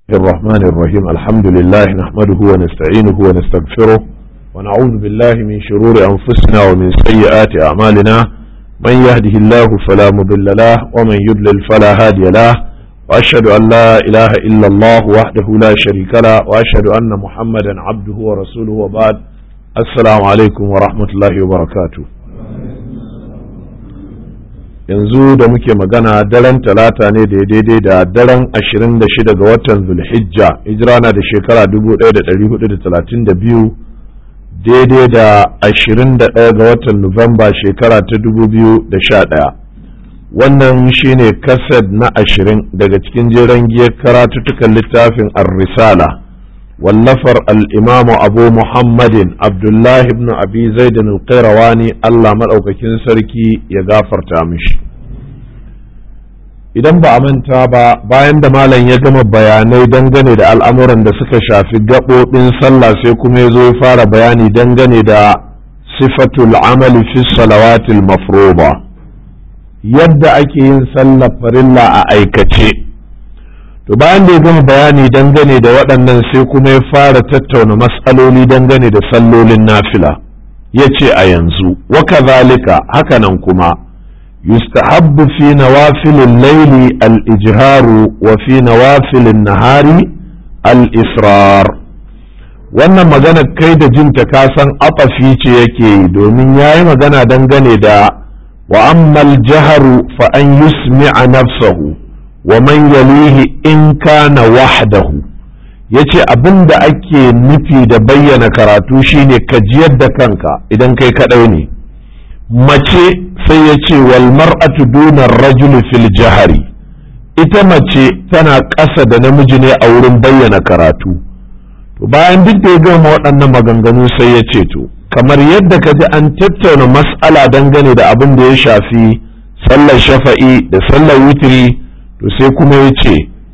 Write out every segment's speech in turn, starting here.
الرحمن الرحيم الحمد لله نحمده ونستعينه ونستغفره ونعوذ بالله من شرور أنفسنا ومن سيئات أعمالنا من يهده الله فلا مضل له ومن يضلل فلا هادي له وأشهد أن لا إله إلا الله وحده لا شريك له وأشهد أن محمدا عبده ورسوله وبعد السلام عليكم ورحمة الله وبركاته yanzu da muke magana daren talata ne da daidai da daren 26 ga watan zulhijja hijira na da shekara 1432 daidai da 21 ga watan nuwamba shekara ta 2011 wannan shine kased na 20 daga cikin jeren giyar karatuttukan littafin ar-risala wallafar al'imamu abu muhammadin abdullahi ibn abi zaidan al-qayrawani allah maɗaukakin sarki ya gafarta mishi idan ba a manta ba bayan da malam ya gama bayanai dangane da al'amuran da suka shafi gaɓoɓin sallah sai kuma ya zo ya fara bayani dangane da sifatul amali fi salawatil mafroba yadda ake yin sallar farilla a aikace to bayan da ya gama bayani dangane da waɗannan sai kuma ya fara tattauna matsaloli dangane da sallolin nafila ya ce a yanzu wa kazalika hakanan kuma yustahabbu fi nawafilin laili al-ijharu wa fi nawafilin nahari al-israr wannan magana kai da jinta ka san afafi ce yake yi domin ya yi magana dangane da wa ammal jaharu fa an yusmi'a nafsahu wa man yalihi in kana wahdahu yace abin da ake nufi da bayyana karatu shine ka jiyar da kanka idan kai kadai ne mace sai ya ce wal mar'atu duna rajul fil jahari ita mace tana ƙasa da namiji ne a wurin bayyana karatu to bayan duk da ya gama waɗannan maganganu sai ya ce to kamar yadda ka ji an tattauna mas'ala dangane da abin da ya shafi sallar shafa'i da sallar witiri to sai kuma ya ce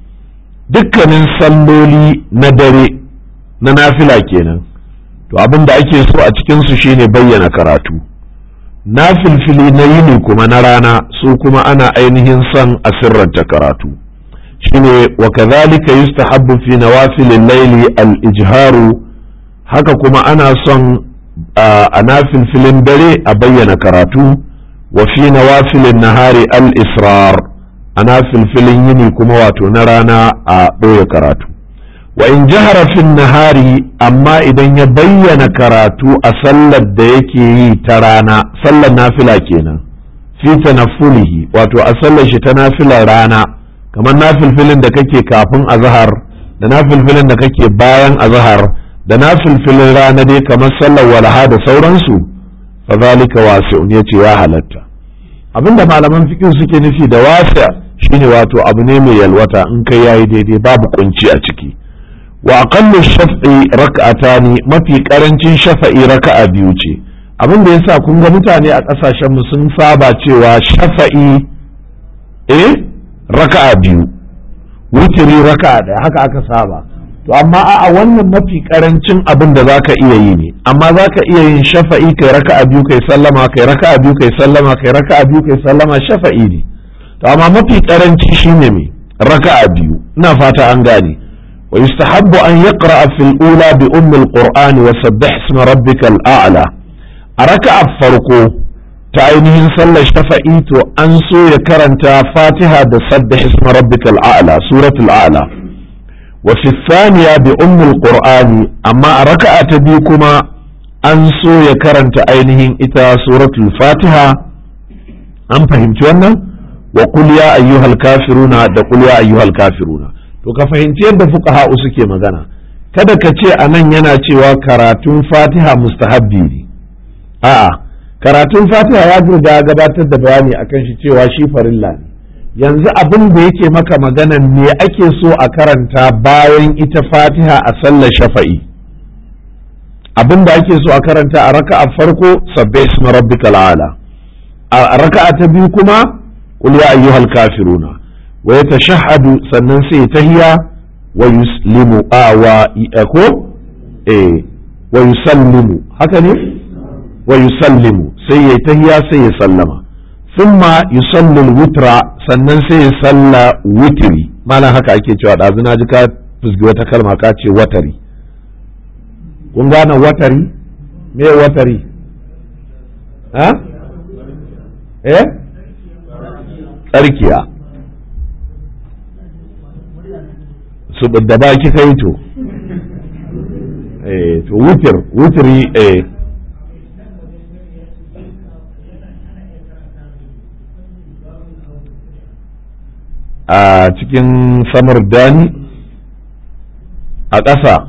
dukkanin salloli na dare na nafila kenan to abin da ake so a cikinsu shine bayyana karatu na filfili na yini kuma na rana su kuma ana ainihin son a sirranta karatu shine wa kadhalika yustahabbu fi nawafilil layli al-ijharu haka kuma ana son a nafilfilin dare a bayyana karatu wa fi nawafilin nahari al-israr ana filfilin yini kuma wato na rana a ɓoye karatu wa in jahara fin nahari amma idan ya bayyana karatu a sallar da yake yi ta rana sallar nafila kenan fi tanaffulihi wato a sallar shi ta nafilar rana kamar nafilfilin da kake kafin azhar da nafilfilin da kake bayan azhar da nafilfilin rana dai kamar sallar walaha da sauransu fa zalika wasi'un yace ya halatta abinda malaman fiqh suke nufi da wasi' shine wato abu ne mai yalwata in kai yayi daidai babu kunci a ciki wa aqallu shaf'i rak'atani mafi karancin shafa'i raka'a biyu ce abin da yasa kun ga mutane a kasashen mu sun saba cewa shafa'i eh raka'a biyu witiri raka'a daya haka aka saba to amma a wannan mafi karancin abin da zaka iya yi ne amma zaka iya yin shafa'i kai raka'a biyu kai sallama kai raka'a biyu kai sallama kai raka'a biyu kai sallama shafa'i ne to amma mafi karanci shine me raka'a biyu ina fata an gane wa yustahabbu an yaqra fil ula bi ummi alqur'ani wa sabbih isma rabbikal a'la a raka'a farko ta ainihin sallar shafa'i to an so ya karanta fatiha da sabbih isma rabbikal a'la suratul a'la wa fi thaniya bi ummi alqur'ani amma a raka'a ta biyu kuma an so ya karanta ainihin ita suratul fatiha an fahimci wannan wa qul ya ayyuhal kafiruna da qul ya ayyuhal kafiruna to ka fahimci yadda fuqaha suke magana kada ka ce anan yana cewa karatun Fatiha mustahabbi ne a'a karatun Fatiha ya riga gabatar da bayani akan shi cewa shi farilla ne yanzu abin da yake maka magana me ake so a karanta bayan ita Fatiha a sallar shafa'i abin da ake so a karanta a raka'a farko sabbih isma rabbikal ala a raka'a ta biyu kuma قل يا أيها الكافرون ويتشهد sannan sai tahiya wa yuslimu a wa ko eh wa yusallimu haka ne wa yusallimu sai ya tahiya sai ya sallama thumma yusalli al-witra sannan sai ya salla witri malam haka ake cewa ɗazu na ji ka fusgi wata kalma ka ce watari kun gane watari me watari ha eh tsarkiya su da baki kai to eh to wutir wutiri eh a cikin samar dani a ƙasa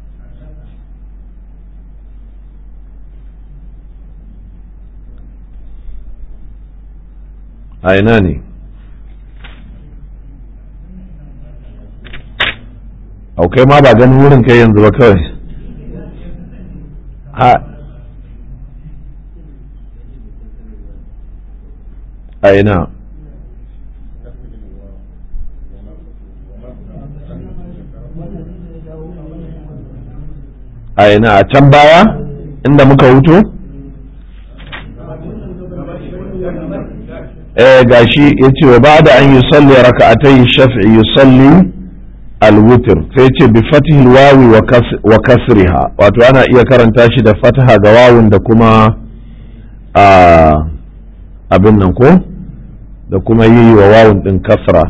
a ina ne aukai ma ba ganin wurin kai yanzu ba kawai a a ina a ina a can baya inda muka hutu eh gashi ya ce wa ba da an yi salli raka'atai shafi'i yusalli alwutir sai ce bi fatihil wawi wa kasriha wato ana iya karanta shi da fataha ga wawun da kuma abin nan ko da kuma yi wa wawun din kasra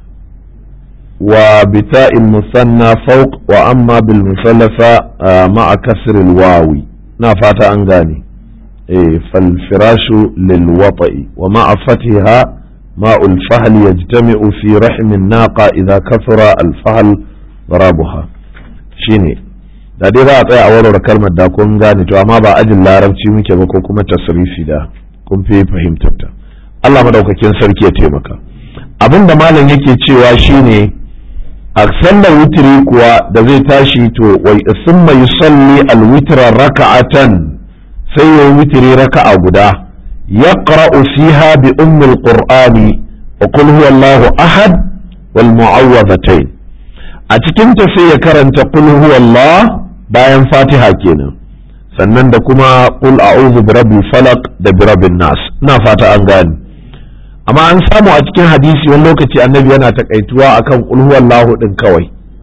wa bita'il musanna fawq wa amma bil musallafa ma'a kasril wawi na fata an gane eh fal firashu lil wata'i wa ma'a fatiha ماء الفهل يجتمع في رحم الناقة إذا كثر الفهل ضرابها shine da dai za a tsaya a warware kalmar da kun gane to amma ba ajin larabci muke ba ko kuma tasrifi da kun fi fahimtar ta Allah madaukakin sarki ya taimaka abin da malam yake cewa shine a sallar witiri kuwa da zai tashi to wai summa yusalli alwitra raka'atan sai ya witiri raka'a guda يقرأ فيها بأم القرآن وقل هو الله أحد والمعوذتين أتكن في كرنت قل هو الله باين فاتحة كينا sannan da kuma qul a'udhu bi rabbil falaq da bi rabbin nas ina fata an gane amma an samu a cikin hadisi wani lokaci annabi yana takaituwa akan qul huwallahu din kawai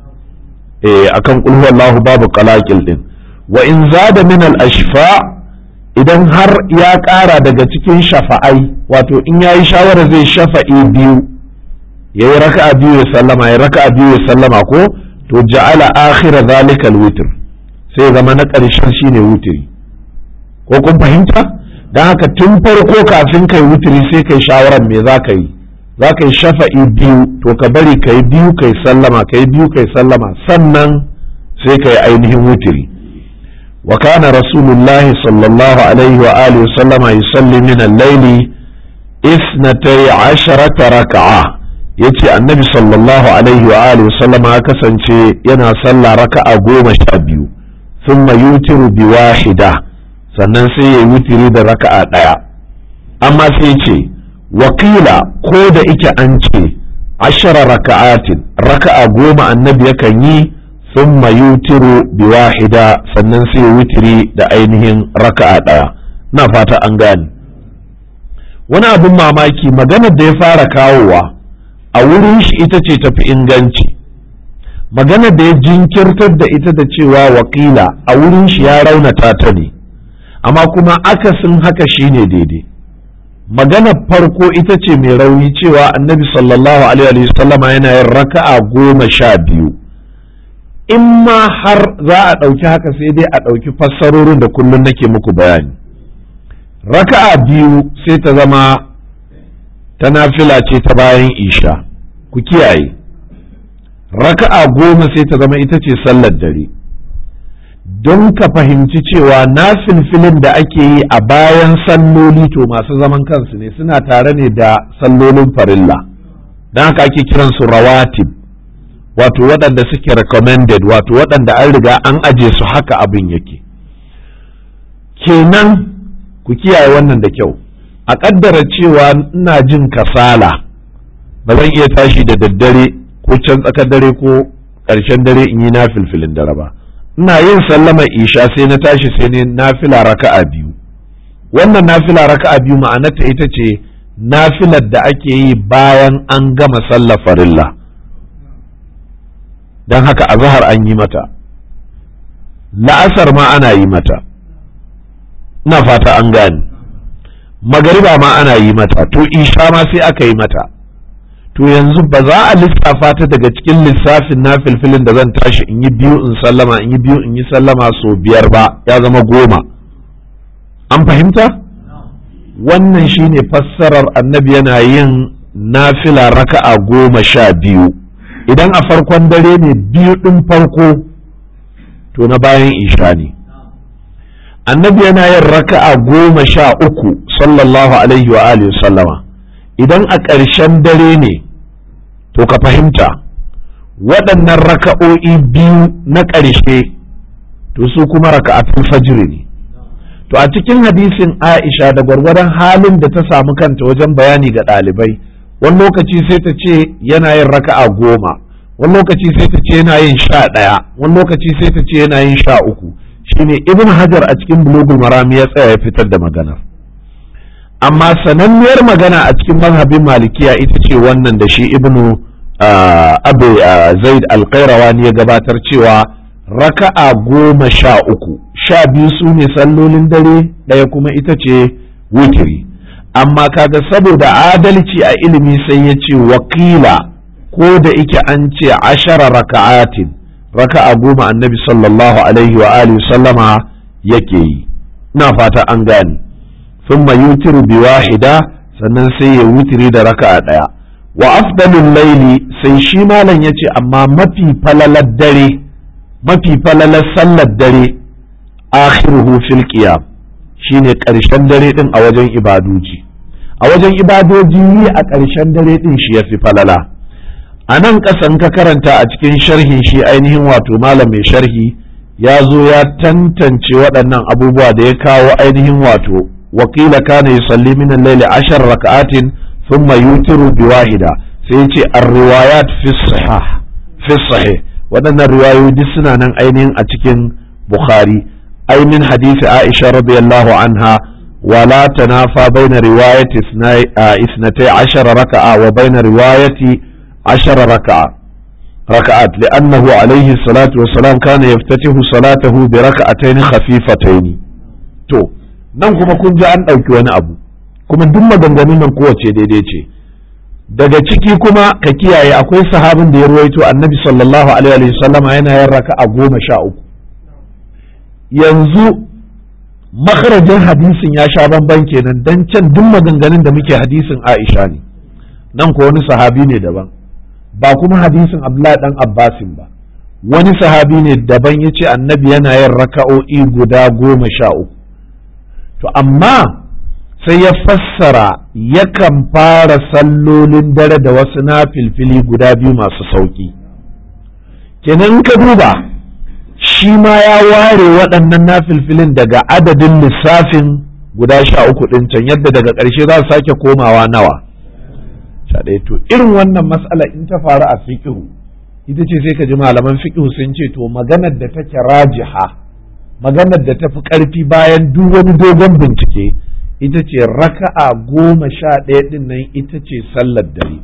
eh akan qul huwallahu babu qalaqil din wa in zada min al ashfa idan har ya ƙara daga cikin shafa'ai wato in ya yi shawarar zai shafa'i biyu ya yi raka'a biyu ya sallama ya raka'a biyu ya sallama ko to ja'ala akhira zalika alwitr sai zama na ƙarshen shine wutiri ko kun fahimta don haka tun farko kafin kai wutiri sai kai shawarar me za ka yi za ka yi shafa'i biyu to ka bari ka yi biyu kai sallama ka yi biyu kai sallama sannan sai ka yi ainihin wutiri وكان رسول الله صلى الله عليه وآله وسلم يصلي من الليل اثنتي عشرة ركعة yace annabi sallallahu alaihi wa alihi wasallam ya kasance yana sallah raka'a goma sha biyu thumma yutiru bi wahida sannan sai ya wutiri da raka'a ɗaya amma sai ce wakila ko da ike an ce ashara raka'atin raka'a goma annabi yakan yi thumma yutiru bi wahida sannan sai wutiri da ainihin raka'a ɗaya na fata an gane wani abin mamaki maganar da ya fara kawowa a wurin shi ita ce tafi inganci maganar da ya jinkirtar da ita da cewa wakila a wurin shi ya raunata ta ne amma kuma akasin haka shine daidai maganar farko ita ce mai rauni cewa annabi sallallahu alaihi wasallama yana yin raka'a goma sha biyu in ma har za a ɗauki haka sai dai a ɗauki fassarorin da kullum nake muku bayani raka'a biyu sai ta zama ta nafila ce ta bayan isha ku kiyaye raka'a goma sai ta zama ita ce sallar dare don ka fahimci cewa nafilfilin da ake yi a bayan salloli to masu zaman kansu ne suna tare ne da sallolin farilla don haka ake kiransu rawatib wato waɗanda suke recommended wato waɗanda an riga an aje su haka abin yake kenan ku kiyaye wannan da kyau a ƙaddara cewa ina jin kasala ba zan iya tashi da daddare ko can tsakar dare ko ƙarshen dare in yi na filfilin dare ba ina yin sallama isha sai na tashi sai ne nafila raka'a biyu wannan nafila raka'a biyu ma'anarta ita ce nafilar da ake yi bayan an gama sallar farilla don haka azahar an yi mata la'asar ma ana yi mata ina fata an gane magariba ma ana yi mata to isha ma sai aka yi mata to yanzu ba za a lissafa ta daga cikin lissafin na filfilin da zan tashi in yi biyu in sallama in yi biyu in yi sallama so biyar ba ya zama goma an fahimta wannan shine fassarar annabi yana yin nafila raka'a goma sha biyu idan a farkon dare ne biyu ɗin farko to na bayan isha ne annabi yana yin raka'a goma sha uku sallallahu alaihi wa alihi sallama idan a ƙarshen dare ne to ka fahimta waɗannan raka'o'i biyu na ƙarshe to su kuma raka'atul fajr ne to a cikin hadisin Aisha da gwargwadon halin da ta samu kanta wajen bayani ga ɗalibai wani lokaci sai ta ce yana yin raka'a goma wani lokaci sai ta ce yana yin sha ɗaya wani lokaci sai ta ce yana yin sha uku shine ibn hajar a cikin bulugul marami ya tsaya ya fitar da maganar amma sananniyar magana a cikin mazhabin malikiya ita ce wannan da shi ibnu abu zaid alqairawani ya gabatar cewa raka'a goma sha uku sha biyu su ne sallolin dare ɗaya kuma ita ce witiri amma kaga saboda adalci a ilimi sai ya ce wakila ko da ike an ce ashara raka'atin raka'a goma annabi sallallahu alaihi wa alihi sallama yake yi ina fata an gane thumma yutiru bi wahida sannan sai ya wutiri da raka'a daya wa afdalul laili sai shi malam yace amma mafi falalar dare mafi falalar sallar dare akhiruhu fil qiyam shine ƙarshen dare din a wajen ibadoji a wajen ibadoji yi a ƙarshen dare din shi yafi falala a nan ƙasan ka karanta a cikin sharhin shi ainihin wato malam mai sharhi ya zo ya tantance waɗannan abubuwa da ya kawo ainihin wato wakila kana yusalli min al-layli ashar raka'atin thumma yutiru bi wahida sai ya ce ar-riwayat fi sahih fi sahih waɗannan riwayoyi duk suna nan ainihin a cikin bukhari ai min hadisi aisha radiyallahu anha ولا تنافى بين رواية اثنتي عشر ركعة وبين رواية عشر ركعة ركعات لأنه عليه الصلاة والسلام كان يفتتح صلاته بركعتين خفيفتين تو nan kuma kun ji an ɗauki wani abu kuma duk maganganun nan kowace daidai ce daga ciki kuma ka kiyaye akwai sahabin da ya ruwaito annabi sallallahu alaihi wa sallama yana yin raka'a goma sha uku yanzu makarajin hadisin ya sha bamban kenan dan can duk maganganun da muke hadisin Aisha ne nan ko wani sahabi ne daban ba kuma hadisin Abdullahi dan Abbasin ba wani sahabi ne daban ya ce annabi yana yin raka'o'i guda goma sha uku to amma sai ya fassara yakan fara sallolin dare da wasu na filfili guda biyu masu sauki kenan ka duba shi ma ya ware waɗannan na filfilin daga adadin lissafin guda sha uku ɗin can yadda daga ƙarshe za su sake komawa nawa sha ɗaya to irin wannan matsala in ta faru a fiƙihu ita ce sai ka ji malaman fiƙihu sun ce to maganar da take rajiha maganar da ta fi ƙarfi bayan duk wani dogon bincike ita ce raka'a goma sha ɗaya ɗin nan ita ce sallar dare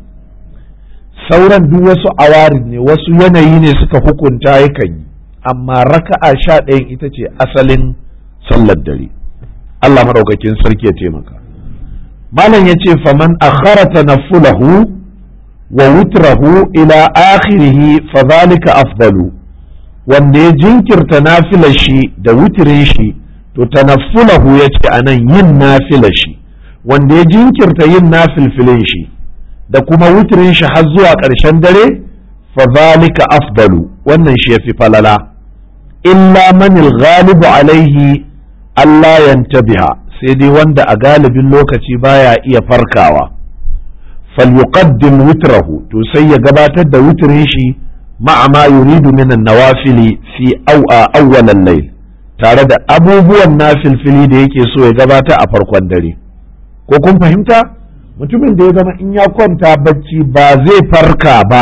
sauran duk wasu awarin ne wasu yanayi ne suka hukunta yakan yi amma raka'a sha ɗayan ita ce asalin sallar dare Allah maɗaukakin sarki ya taimaka malam ya ce faman akhara tanaffulahu wa wutrahu ila akhirihi fa zalika afdalu wanda ya jinkirta nafilar shi da wutirin shi to tanaffulahu ya ce anan yin nafilar shi wanda ya jinkirta yin nafilfilin shi da kuma wutirin shi har zuwa ƙarshen dare fa zalika afdalu wannan shi yafi falala illa manil ghalibu alaihi Allah yantabiha sai dai wanda a galibin lokaci baya iya farkawa falyuqaddim witrahu to sai ya gabatar da witrin shi ma'a ma yuridu min an-nawafili fi awwal al-layl tare da abubuwan nafilfili da yake so ya gabata a farkon dare ko kun fahimta mutumin da ya zama in ya kwanta bacci ba zai farka ba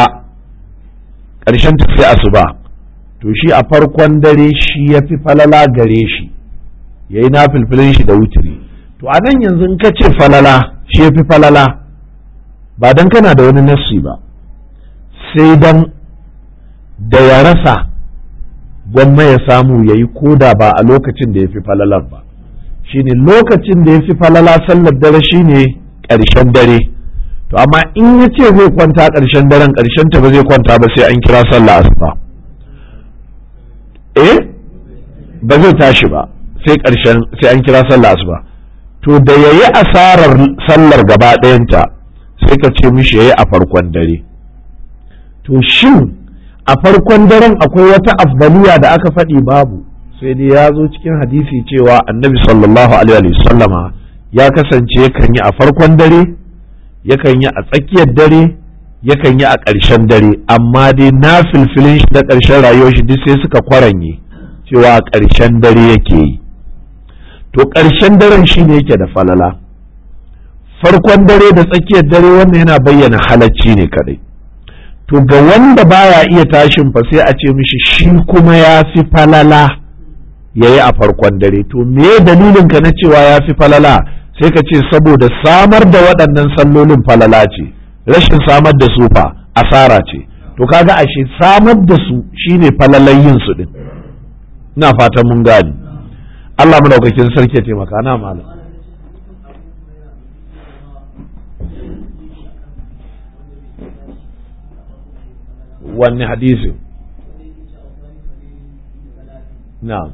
ƙarshen ta sai asuba to shi a farkon dare shi ya fi falala gare shi ya yi nafilfilin shi da wutiri to a nan yanzu ka ce falala shi ya fi falala ba dan kana da wani nassi ba sai dan da ya rasa gwamma ya samu ya yi koda ba a lokacin da ya fi falalar ba shine lokacin da ya fi falala sallar dare shine ƙarshen dare to amma in ya ce zai kwanta ƙarshen daren ƙarshen ta ba zai kwanta ba sai an kira sallah asuba eh ba zai tashi ba sai ƙarshen sai an kira sallah asuba to da yayi asarar sallar gaba ɗayanta sai ka ce mishi yayi a farkon dare to shin a farkon daren akwai wata afdaliya da aka faɗi babu sai dai ya zo cikin hadisi cewa annabi sallallahu alaihi sallama ya kasance yakan yi a farkon dare yakan yi a tsakiyar dare yakan yi a ƙarshen dare amma dai na filfilin shi da ƙarshen rayuwar shi duk sai suka kwaranye cewa a ƙarshen dare yake yi to ƙarshen daren shi ne yake da falala farkon dare da tsakiyar dare wannan yana bayyana halacci ne kadai to ga wanda baya iya tashin fa sai a ce mishi shi kuma ya fi falala ya yi a farkon dare to me dalilin ka na cewa ya fi falala sai ka ce saboda samar da waɗannan sallolin falala ce rashin samar da su fa asara ce to kaga ashe samar da su shine falalan yin su din ina fatan mun gani Allah madaukakin sarki ya taimaka na malam wanne hadisin na'am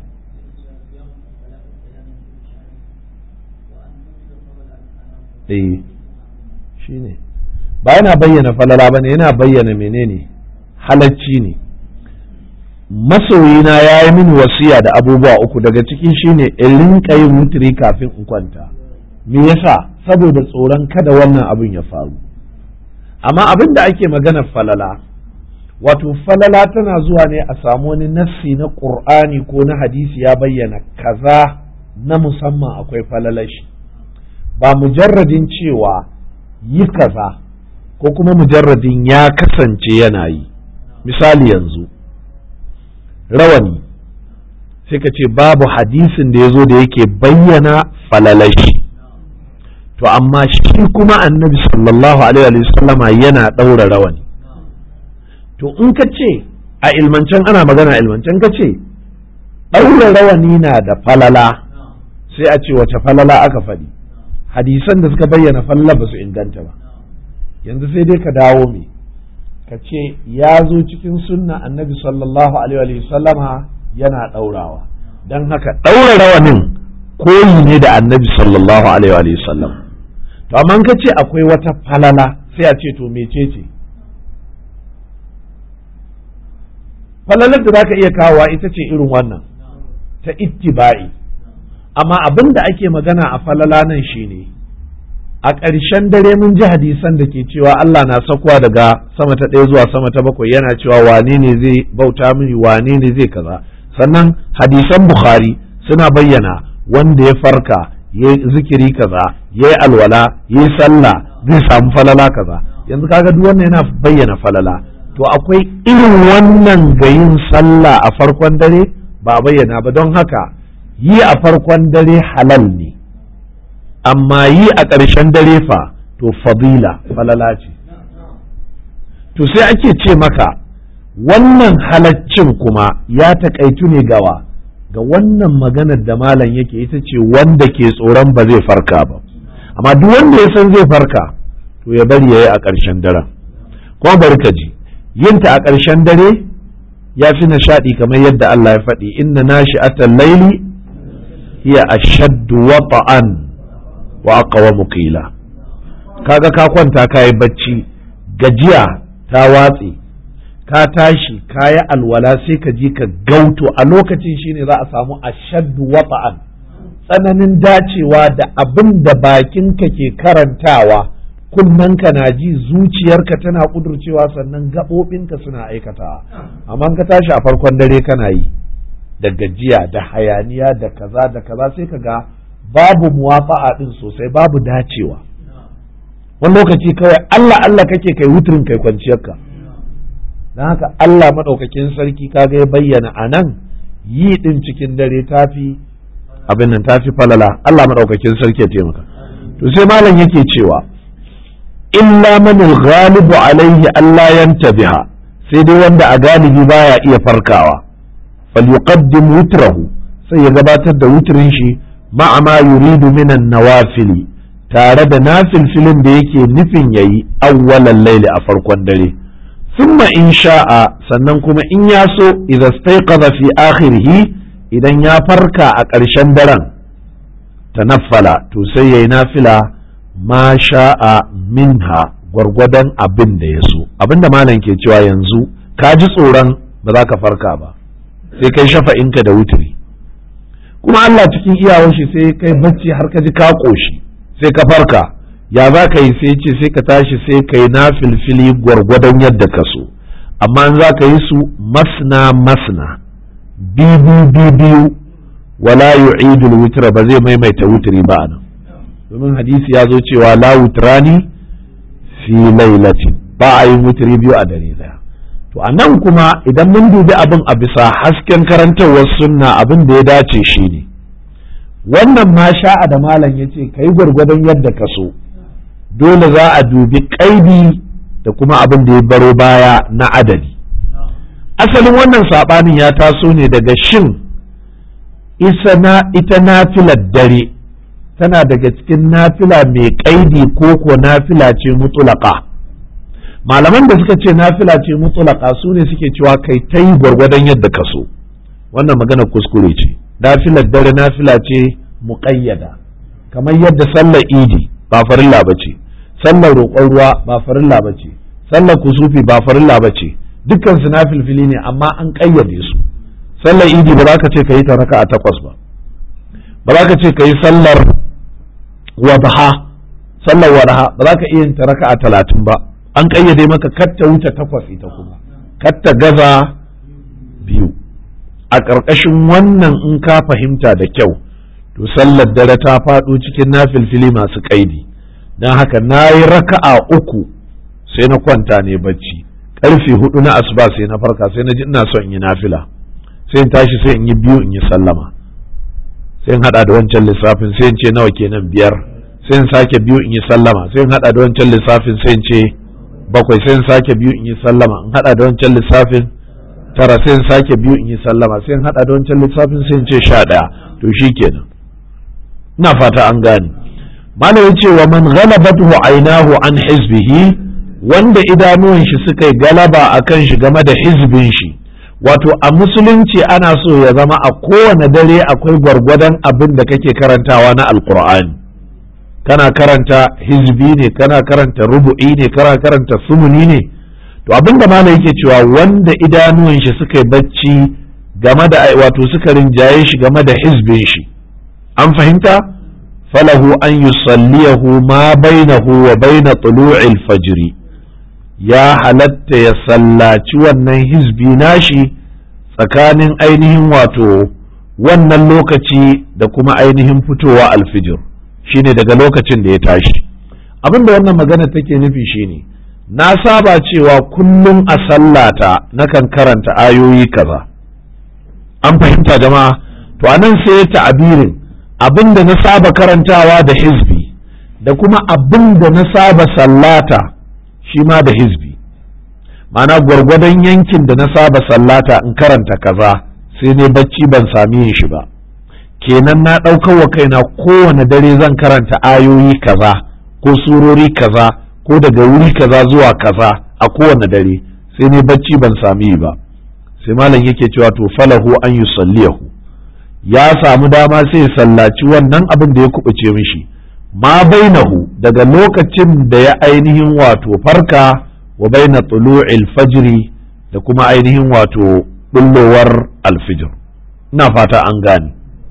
eh shi ne ba yana bayyana falala ba ne yana bayyana menene halacci ne masoyina ya yi mini wasiya da abubuwa uku daga ciki shine in rinka yin wutiri kafin in kwanta me yasa saboda tsoron kada wannan abin ya faru amma abin da ake magana falala wato falala tana zuwa ne a samu wani nassi na ƙur'ani ko na hadisi ya bayyana kaza na musamman akwai falalashi ba mujarradin cewa yi kaza ko kuma mujarradin ya kasance yana yi misali yanzu rawani sai ka ce babu hadisin da ya zo da yake bayyana falalashi to amma shi kuma annabi sallallahu alaihi wasallama yana ɗaura rawani to in ka ce a ilmancen ana magana ilmancen ka ce ɗaura rawani na da falala sai a ce wace falala aka faɗi hadisan da suka bayyana falala ba su inganta ba yanzu sai dai ka dawo me ka ce ya zo cikin sunna annabi sallallahu alaihi sallama yana ɗaurawa don haka ɗaura rawanin koyi ne da annabi sallallahu alaihi sallam to amma ka ce akwai wata falala sai a ce to mecece ce falalar da zaka iya kawowa ita ce irin wannan ta ittiba'i amma abin da ake magana a falala nan shine a ƙarshen dare mun ji hadisan da ke cewa Allah na sakuwa daga sama ta ɗaya zuwa sama ta bakwai yana cewa wane ne zai bauta mini wane ne zai kaza sannan hadisan Bukhari suna bayyana wanda ya farka ya yi zikiri kaza ya yi alwala ya yi sallah zai samu falala kaza yanzu kaga duk wannan yana bayyana falala to akwai irin wannan ga yin sallah a farkon dare ba bayyana ba don haka yi a farkon dare halal ne amma yi a ƙarshen dare fa to fadila falala ce to sai ake ce maka wannan halaccin kuma ya taƙaitu ne gawa ga wannan maganar da malam yake ita ce wanda ke tsoron ba zai farka ba amma duk wanda ya san zai farka to ya bari ya yi a ƙarshen daren kuma bari ka ji yinta a ƙarshen dare ya fi nishaɗi kamar yadda Allah ya faɗi inna nashi atan laili hiya ashaddu wata'an wa aqwamu qila kaga ka kwanta ka yi bacci gajiya ta watse ka tashi ka yi alwala sai ka ji ka gauto a lokacin shine za a samu ashaddu wata'an tsananin dacewa da abin da bakinka ke karantawa kunnanka na ji zuciyarka tana kudurcewa sannan gaɓoɓinka suna aikatawa amma ka tashi a farkon dare kana yi da gajiya da hayaniya da kaza da kaza sai ka ga babu muwafa'a din sosai babu dacewa wani lokaci kawai Allah Allah kake kai wuturin kai kwanciyarka don haka Allah maɗaukakin sarki kaga ya bayyana a nan yi ɗin cikin dare tafi abin nan tafi falala Allah maɗaukakin sarki ya taimaka to sai malam yake cewa illa man ghalibu alaihi Allah yantabiha sai dai wanda a galibi baya iya farkawa falyuqaddim witrahu sai ya gabatar da witrin shi ma'a ma yuridu minan nawafili tare da nafilfilin da yake nufin yayi awwalan laili a farkon dare summa in sha'a sannan kuma in ya so idza staiqadha fi akhirih idan ya farka a ƙarshen daren tanaffala to sai yayi nafila ma sha'a minha gwargwadon abin da ya so abin da malam ke cewa yanzu ka ji tsoron ba za ka farka ba sai kai shafa'inka da wuturi kuma Allah cikin iyawar shi sai kai bacci har ka ji ka ƙoshi sai ka farka ya za ka yi sai ce sai ka tashi sai ka yi na filfili gwargwadon yadda ka so amma za ka yi su masna masna biyu biyu wala yu'idul witra ba zai maimaita wutri ba anan domin hadisi ya zo cewa la wutrani fi lailatin ba a yin wutri biyu a dare daya to anan kuma idan mun dubi abin a bisa hasken karantarwar sunna abin da ya dace shi ne wannan ma sha'a da malam ya ce ka yi gwargwadon yadda ka so dole za a dubi kaidi da kuma abin da ya baro baya na adadi asalin wannan saɓanin ya taso ne daga shin ita nafilar dare tana daga cikin nafila mai kaidi ko ko nafila ce mutulaka malaman da suka ce nafila ce mutulaka su ne suke cewa kai ta yi gwargwadon yadda ka so wannan magana kuskure ce nafilar dare nafila ce muƙayyada kamar yadda sallar idi ba farilla ba ce sallar roƙon ruwa ba farilla ba ce sallar kusufi ba farilla ba ce dukkan su nafilfili ne amma an ƙayyade su sallar idi ba za ka ce ka yi ta raka a takwas ba ba za ka ce ka yi sallar wadaha sallar wadaha ba za ka iya yin ta raka a talatin ba an ƙayyade maka katta wuce takwas ita kuma katta gaza biyu a ƙarƙashin wannan in ka fahimta da kyau to sallar dare ta faɗo cikin nafilfili masu ƙaidi don haka na yi raka'a uku sai na kwanta ne bacci ƙarfe hudu na asuba sai na farka sai na ji ina son in yi nafila sai in tashi sai in yi biyu in yi sallama sai in haɗa da wancan lissafin sai in ce nawa kenan biyar sai in sake biyu in yi sallama sai in haɗa da wancan lissafin sai in ce bakwai sai in sake biyu in yi sallama in haɗa da wancan lissafin tara sai in sake biyu in yi sallama sai in haɗa da wancan lissafin sai in ce sha ɗaya to shi kenan ina fata an gane malam yace wa man ghalabatuhu aynahu an hizbihi wanda idanuwan shi suka yi galaba akan shi game da hizbin shi wato a musulunci ana so ya zama a kowane dare akwai gwargwadon abin da kake karantawa na alkur'ani kana karanta hizbi ne kana karanta rubu'i ne kana karanta sumuni ne to abin da malam yake cewa wanda idanuwan shi suka yi bacci game da wato suka rinjaye shi game da hizbin shi an fahimta falahu an yusalliyahu ma bainahu wa baina tulu'il fajri ya halatta ya sallaci wannan hizbi nashi tsakanin ainihin wato wannan lokaci da kuma ainihin fitowa alfijir shine daga lokacin da ya tashi abinda wannan magana take nufi shine na saba cewa kullum a sallata nakan karanta ayoyi kaza an fahimta jama'a to anan sai ya ta'abirin abin da na saba karantawa da hizbi da kuma abin da na saba sallata shi ma da hizbi ma'ana gwargwadon yankin da na saba sallata in karanta kaza sai ne bacci ban sami yin shi ba kenan na ɗaukar wa kaina kowane dare zan karanta ayoyi kaza ko surori kaza ko daga wuri kaza zuwa kaza a kowane dare sai ne bacci ban sami yi ba sai malam yake cewa to falahu an yusalliyahu ya samu dama sai ya sallaci wannan abin da ya kubuce mishi ma bainahu daga lokacin da ya ainihin wato farka wa baina tulu'il fajri da kuma ainihin wato bullowar alfijir ina fata an gane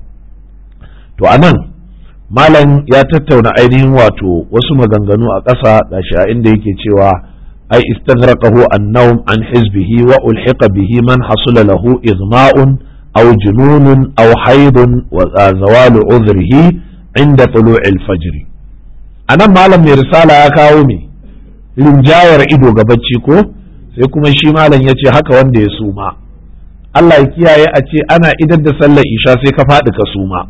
to anan malam ya tattauna ainihin wato wasu maganganu a ƙasa da shi a inda yake cewa ai istaghraqahu an-nawm an hizbihi wa ulhiqa bihi man hasula lahu igma'un أو جنون أو حيض وزوال عذره عند طلوع الفجر أنا malam mai risala ya kawo me rinjayar ido ga bacci ko sai kuma shi malam ya ce haka wanda ya suma Allah ya kiyaye a ce ana idar da sallar isha sai ka faɗi ka suma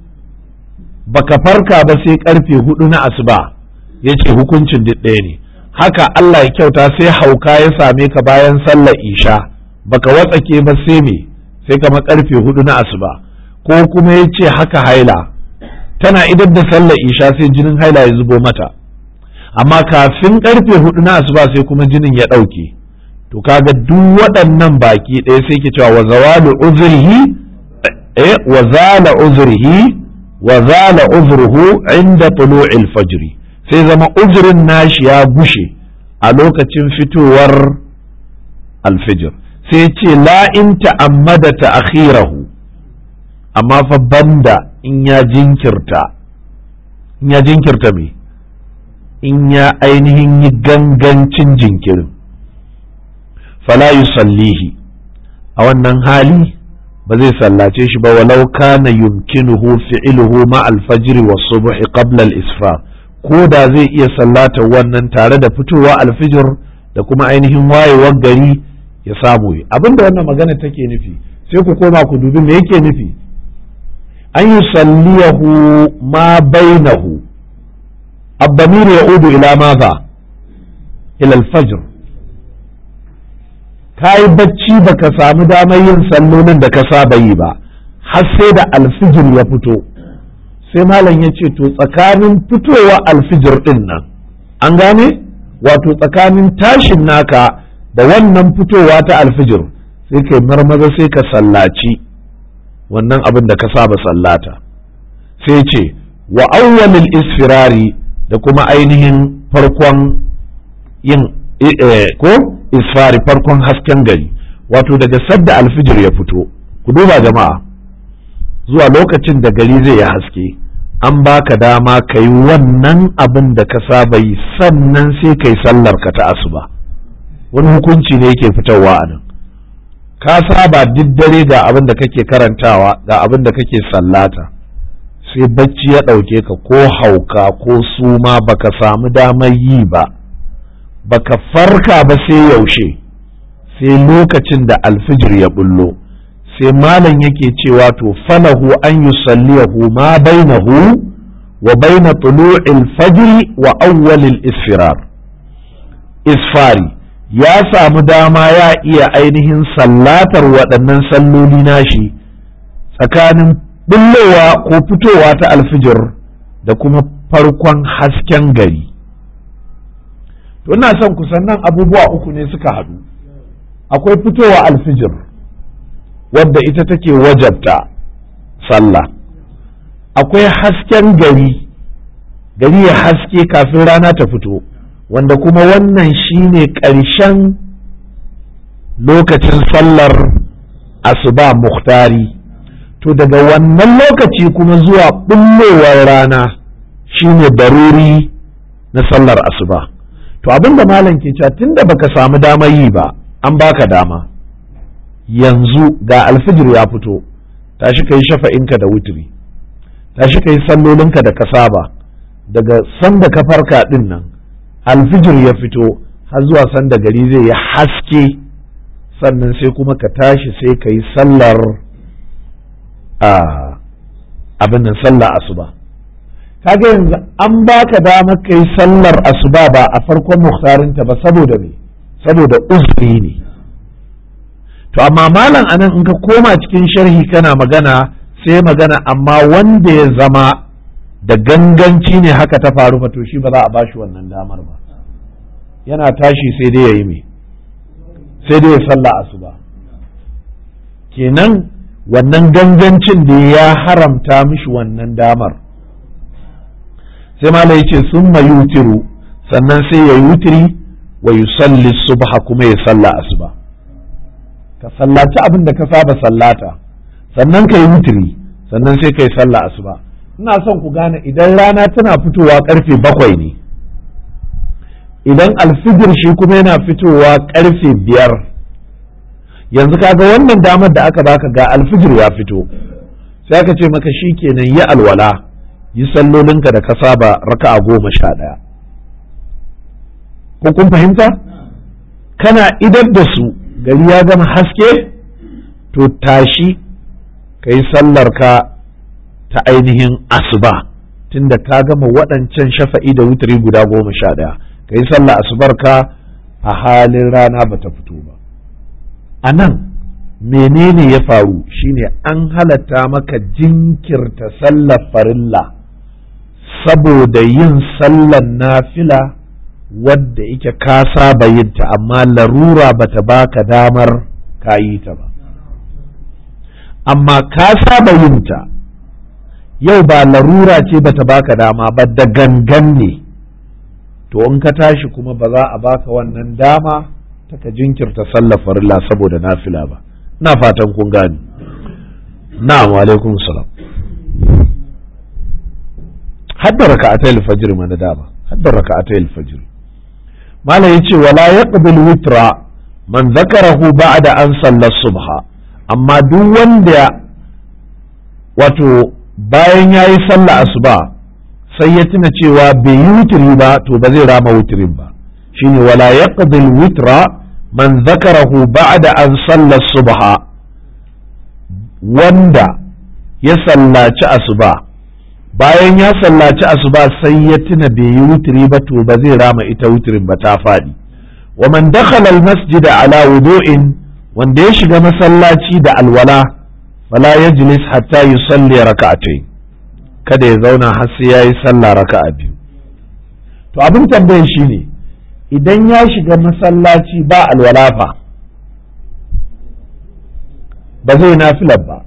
baka farka ba sai karfe hudu na asuba ya ce hukuncin duk ɗaya ne haka Allah ya kyauta sai hauka ya same ka bayan sallar isha baka watsake ba sai me sai kama karfe hudu na asuba ko kuma ya ce haka haila tana idar da sallar isha sai jinin haila ya zubo mata amma kafin karfe hudu na asuba sai kuma jinin ya ɗauke to kaga duk waɗannan baki ɗaya sai ke cewa wa zawalu uzrihi eh wa zala uzrihi wa zala uzruhu inda tulu'il fajri sai zama uzurin nashi ya gushe a lokacin fitowar alfijir sai ce la in ta'ammada ta'khirahu amma fa banda in ya jinkirta in ya jinkirta me in ya ainihin yi gangancin jinkirin fala yusallihi a wannan hali ba zai sallace shi ba walau kana yumkinuhu fi'luhu ma al-fajr wa subh qabla al-isfar ko da zai iya sallata wannan tare da fitowa alfijir da kuma ainihin wayewar gari ya samu yi abinda wannan magana take nufi sai ku koma ku dubi me yake nufi an yusalliyahu ma bainahu الضمير يعود إلى ماذا إلى الفجر kayi bacci baka samu damar yin sallolin da ka saba yi ba har sai da alfijir ya fito sai malam ya ce to tsakanin fitowa alfijir din nan an gane wato tsakanin tashin naka da wannan fitowa ta alfijir sai kai marmaza sai ka sallaci wannan abin da ka saba sallata sai ce wa awwalil isfirari da kuma ainihin farkon yin ko isfari farkon hasken gari wato daga sadda alfijir ya fito ku duba jama'a zuwa lokacin da gari zai yi haske an baka dama ka yi wannan abin da ka saba yi sannan sai ka yi sallar ka ta asuba wani hukunci ne yake fitowa a nan ka saba duk dare ga abin da kake karantawa ga abin da kake sallata sai bacci ya ɗauke ka ko hauka ko suma baka samu damar yi ba baka farka ba sai yaushe sai lokacin da alfijir ya bullo sai malam yake cewa to falahu an yusalliyahu ma bainahu wa baina tulu'il fajri wa awwalil isfirar isfari ya samu dama ya iya ainihin sallatar waɗannan salloli nashi tsakanin bullowa ko fitowa ta alfijir da kuma farkon hasken gari to ina son kusan nan abubuwa uku ne suka haɗu akwai fitowa alfijir wadda ita take wajabta sallah akwai hasken gari gari ya haske kafin rana ta fito wanda kuma wannan shine ƙarshen lokacin sallar asuba muhtari to daga wannan lokaci kuma zuwa bullowar rana shine daruri na sallar asuba to abin da malam ke cewa tunda baka samu damar yi ba an baka dama yanzu ga alfijir ya fito tashi ka yi shafa'inka da wuturi tashi ka yi sallolinka da ka saba daga sanda ka farka din nan alfijir ya fito har zuwa sanda gari zai yi haske sannan sai kuma ka tashi sai ka yi sallar abin nan sallar asuba kaga yanzu an baka damar ka yi sallar asuba ba a farkon muhtarinta ba saboda me saboda uzuri ne to amma malam anan in ka koma cikin sharhi kana magana sai magana amma wanda ya zama da ganganci ne haka ta faru fa to shi ba za a bashi wannan damar ba yana tashi sai dai ya yi me sai dai ya salla asuba kenan wannan gangancin da ya haramta mishi wannan damar sai malam ya ce sun yutiru sannan sai ya yutiri wa yusalli subha kuma ya salla asuba ka sallaci abin da ka saba sallata sannan ka yi wutiri sannan sai ka yi sallah asuba ina son ku gane idan rana tana fitowa karfe bakwai ne idan alfijir shi kuma yana fitowa karfe biyar yanzu kaga wannan damar da aka baka ga alfijir ya fito sai aka ce maka shi kenan yi alwala yi sallolinka da ka saba raka'a goma sha ɗaya ko kun fahimta kana idar da su gari ya gama haske to tashi ka yi sallarka ta ainihin asuba tunda ka gama waɗancan shafa'i da wuturi guda goma sha ɗaya ka yi sallah asubar ka a halin rana bata fito ba a nan menene ya faru shine an halatta maka jinkirta sallar farilla saboda yin sallar nafila wadda ike ka saba yinta amma larura bata baka damar ka yi ta ba amma ka saba yinta yau ba larura ce bata baka dama ba da gangan ne to in ka tashi kuma ba za a baka wannan dama ta ka jinkirta sallar farilla saboda nafila ba ina fatan kun gani na'am alaikum salam hadda raka'atayil fajr mana dama hadda raka'atayil fajr mala yace wala yaqbil witra man zakarahu ba'da an salla subha amma duk wanda wato bayan yayi sallah asuba sai ya tuna cewa bai yi wutiri ba to ba zai rama wutirin ba shine wala yaqbil witra man zakarahu ba'da an salla subha wanda ya sallaci asuba bayan ya sallaci asuba sai ya tuna bai yi wutiri ba to ba zai rama ita wutirin ba ta faɗi wa man dakhala al masjida ala wudu'in wanda ya shiga masallaci da alwala fala yajlis hatta yusalli raka'atayn kada ya zauna har sai yayi sallah raka'a biyu to abin tambayar shine idan ya shiga masallaci ba alwala fa ba zai nafilar ba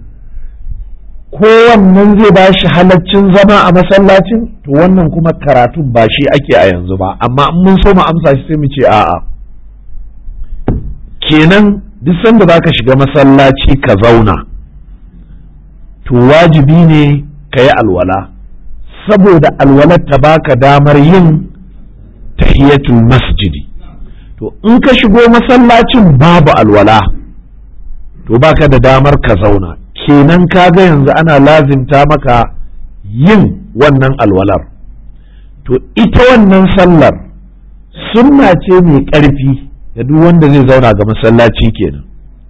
kowannan zai ba shi halaccin zama a masallacin to wannan kuma karatun ba shi ake a yanzu ba amma in mun so mu amsa shi sai mu ce a'a kenan duk sanda za ka shiga masallaci ka zauna to wajibi ne ka yi alwala saboda alwalar ta baka damar yin tahiyatul masjidi to in ka shigo masallacin babu alwala to baka da damar ka zauna kenan kaga yanzu ana lazimta maka yin wannan alwalar to ita wannan sallar sunna ce mai ƙarfi da duk wanda zai zauna ga masallaci kenan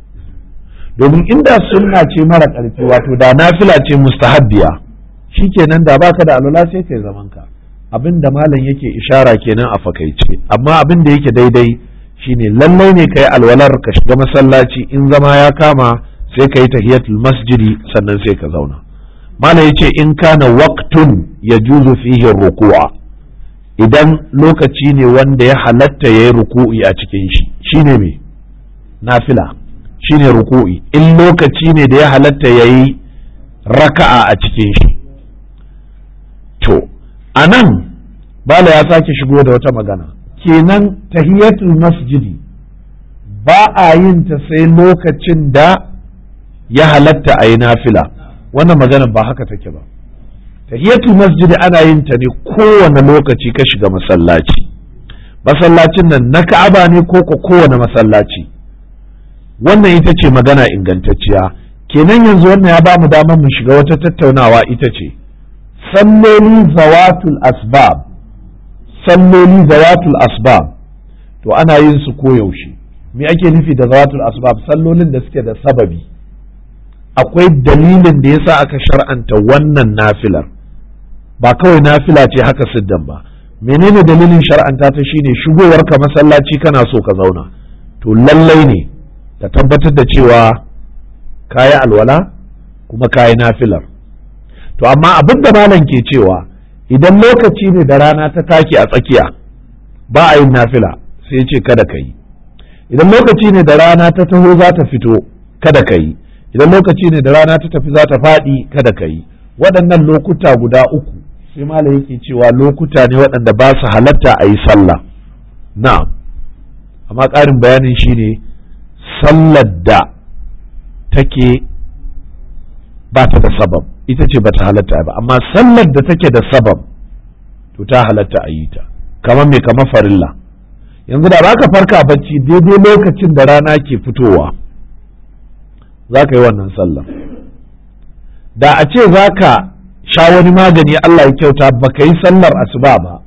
domin inda sunna ce mara ƙarfi wato da nafila ce mustahabbiya kenan da baka da alwala sai kai zaman ka abin da malam yake ishara kenan a fakaice amma abin da yake daidai shine lallai ne kai alwalar ka shiga masallaci in zama ya kama sai ka yi tahiyatul masjidi sannan sai ka zauna malam yace in kana waqtun yajuzu fihi ruku'a idan lokaci ne wanda ya halatta yayi ruku'i a cikin shi shine me nafila shine ruku'i in lokaci ne da ya halatta yayi raka'a a cikin shi to anan bala ya sake shigo da wata magana kenan tahiyatul masjidi ba a yin ta sai lokacin da ya halatta a yi nafila wannan magana ba haka take ba tahiyatul masjidi ana yin ta ne kowane lokaci ka shiga masallaci masallacin nan na ka'aba ne ko ko kowane masallaci wannan ita ce magana ingantacciya kenan yanzu wannan ya ba mu damar mu shiga wata tattaunawa ita ce salloli zawatul asbab salloli zawatul asbab to ana yin su koyaushe me ake nufi da zawatul asbab sallolin da suke da sababi akwai dalilin da yasa aka shar'anta wannan nafilar ba kawai nafila ce haka siddan ba menene dalilin shar'anta ta shine shigowar ka masallaci kana so ka zauna to lallai ne ka tabbatar da cewa kayi alwala kuma kayi nafilar to amma abin da malam ke cewa idan lokaci ne da rana ta take a tsakiya ba a yin nafila sai ce kada ka yi idan lokaci ne da rana ta taho za ta fito kada ka yi idan lokaci ne da rana ta tafi za ta faɗi kada ka yi waɗannan lokuta guda uku sai malam yake cewa lokuta ne waɗanda ba su halatta a yi sallah na'am amma ƙarin bayanin shine sallar da take ba ta da sabab ita ce ba ta halatta ba amma sallar da take da sabab to ta halatta a yi ta kamar me kamar farilla yanzu da za ka farka bacci daidai lokacin da rana ke fitowa za ka yi wannan sallar da a ce za ka sha wani magani Allah ya kyauta ba ka yi sallar asuba ba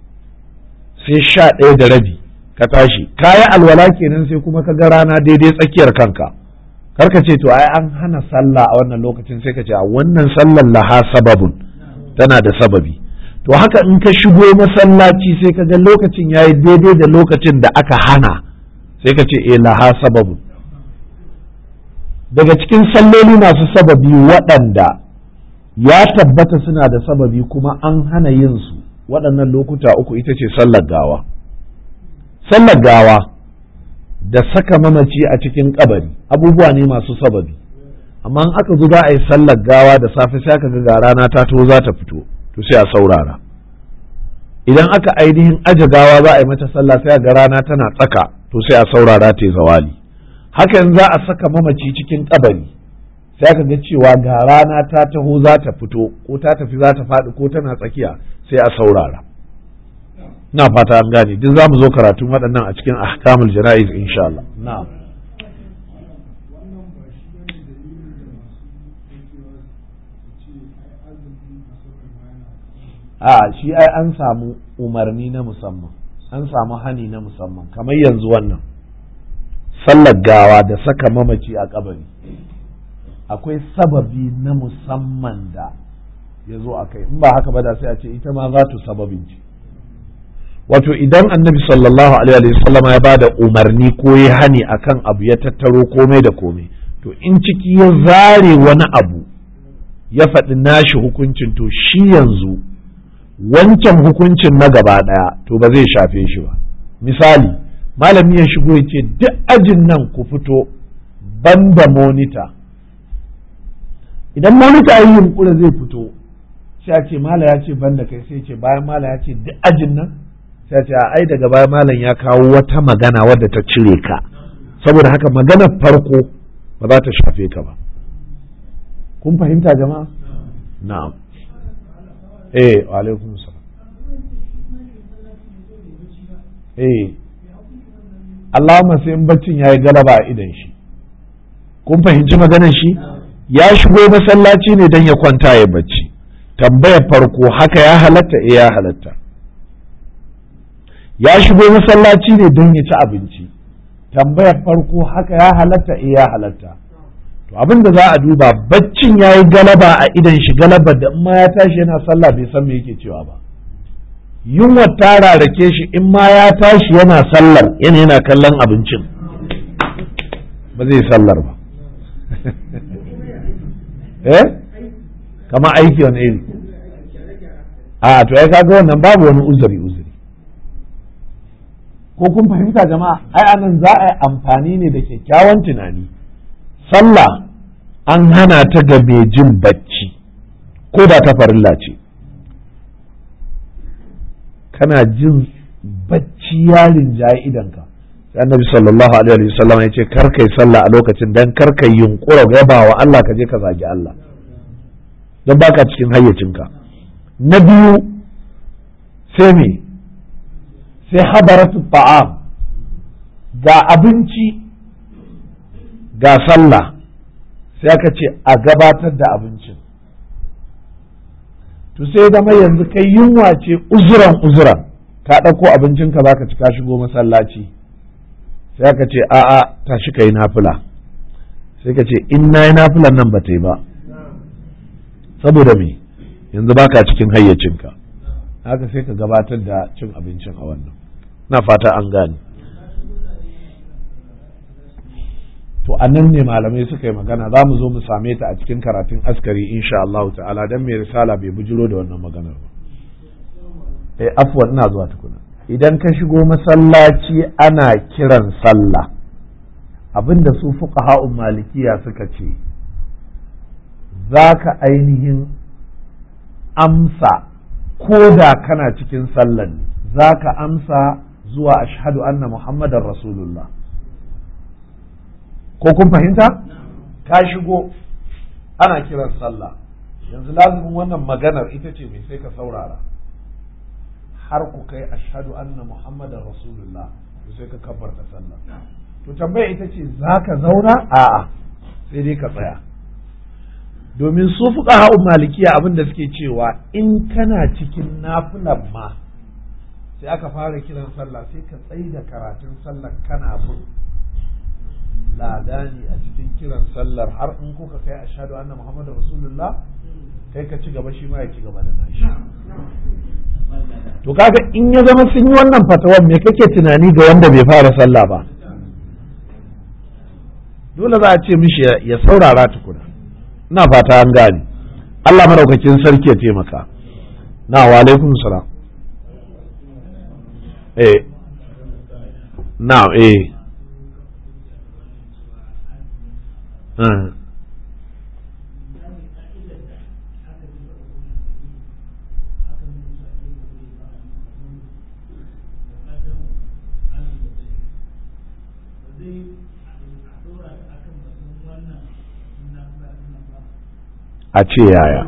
sai sha ɗaya da rabi ka tashi ka yi alwala kenan sai kuma ka ga rana daidai tsakiyar kanka karka ce to ai an hana sallah a wannan lokacin sai ka ce a wannan sallar laha sababun tana da sababi to haka in ka shigo masallaci sai ka ga lokacin ya yi daidai da lokacin da aka hana sai ka ce eh laha sababu daga cikin salloli masu sababi waɗanda ya tabbata suna da sababi kuma an hana yin su waɗannan lokuta uku ita ce sallar gawa sallar gawa da saka mamaci a cikin kabari abubuwa ne masu sababi amma in aka zo za a yi sallar gawa da safe sai aka ga rana ta to za ta fito to sai a saurara idan aka ainihin aje gawa za a yi mata sallah sai ga rana tana tsaka to sai a saurara ta yi zawali hakan za a saka mamaci cikin kabari sai aka ga cewa ga rana ta taho za ta fito ko ta tafi za ta faɗi ko tana tsakiya sai a saurara na fata an gane duk za mu zo karatun waɗannan a cikin ahkamul jana'iz insha Allah na'am a shi ai an samu umarni na musamman an samu hani na musamman kamar yanzu wannan sallar gawa da saka mamaci a kabari akwai sababi na musamman da ya zo a kai in ba haka ba da sai a ce ita ma za ta sababin ce wato idan annabi sallallahu alaihi wasallam ya ba da umarni ko ya hani akan abu ya tattaro komai da komai to in ciki ya zare wani abu ya faɗi nashi hukuncin to shi yanzu wancan hukuncin na gaba ɗaya to ba zai shafe shi ba misali malami ya shigo ya ce duk ajin nan ku fito banda monita idan monita yi yunkura zai fito sai a ce mala ya ce banda kai sai ce bayan mala ya ce duk ajin nan sai a ce a ai daga bayan malam ya kawo wata magana wadda ta cire ka saboda haka maganar farko ba za ta shafe ka ba kun fahimta jama'a na'am eh wa alaikum salam eh Allahumma sai in baccin yayi galaba a idan shi kun fahimci maganar shi ya shigo masallaci ne don ya kwanta ya bacci tambayar farko haka ya halatta eh ya halatta ya shigo masallaci ne don ya ci abinci tambayar farko haka ya halatta eh ya halatta to abin da za a duba baccin ya yi galaba a idan shi galaba da in ma ya tashi yana sallah bai san me yake cewa ba yunwa ta rarake shi in ma ya tashi yana sallar yana yana kallon abincin ba zai sallar ba eh kama aiki wani iri a to ya kaga wannan babu wani uzuri uzuri ko kun fahimta jama'a ai anan za a yi amfani ne da kyakkyawan tunani sallah an hana ta ga mai jin bacci ko da ta farilla ce kana jin bacci ya rinjaye idanka sai annabi sallallahu alaihi wa sallam ya ce kar kai sallah a lokacin dan kar kai yunkura gaba wa Allah ka je ka zagi Allah don baka cikin hayyacinka na biyu sai me sai hadaratu ta'am ga abinci ga sallah sai aka ce a gabatar da abincin to sai zama yanzu kai yunwa ce uzuran uzuran ka ɗauko abincinka za ka ci ka shigo masallaci sai aka ce a'a tashi ka yi nafila sai ka ce in na yi nafilan nan ba ta yi ba saboda me yanzu baka cikin hayyacinka haka sai ka gabatar da cin abincin a wannan na fata an gane to annan ne malamai suka yi magana za mu zo mu same ta a cikin karatun askari insha Allah ta'ala dan mai risala bai bujiro da wannan maganar ba eh afwan ina zuwa tukuna idan ka shigo masallaci ana kiran sallah abinda su fuqaha'un malikiya suka ce zaka ainihin amsa ko da kana cikin sallan zaka amsa zuwa ashhadu anna muhammadar rasulullah ko kun fahimta ka shigo ana kiran sallah yanzu lazumin wannan maganar ita ce mai sai ka saurara har ku kai ashhadu anna muhammadar rasulullah to sai ka kabbarta sallah to tambaya ita ce za ka zauna a'a sai dai ka tsaya domin su fuka malikiya abin da suke cewa in kana cikin nafilan ma sai aka fara kiran sallah sai ka tsayi da karatun sallar kana bin ladani a cikin kiran sallar har in kuka kai ashhadu anna muhammadar rasulullah kai ka ci gaba shi ma ya ci gaba da nashi to kaga in ya zama sun yi wannan fatawar me kake tunani ga wanda bai fara sallah ba dole za a ce mishi ya saurara tukuna ina fata an gane Allah maraukakin sarki ya taimaka na wa alaikum salam eh na eh a ce yaya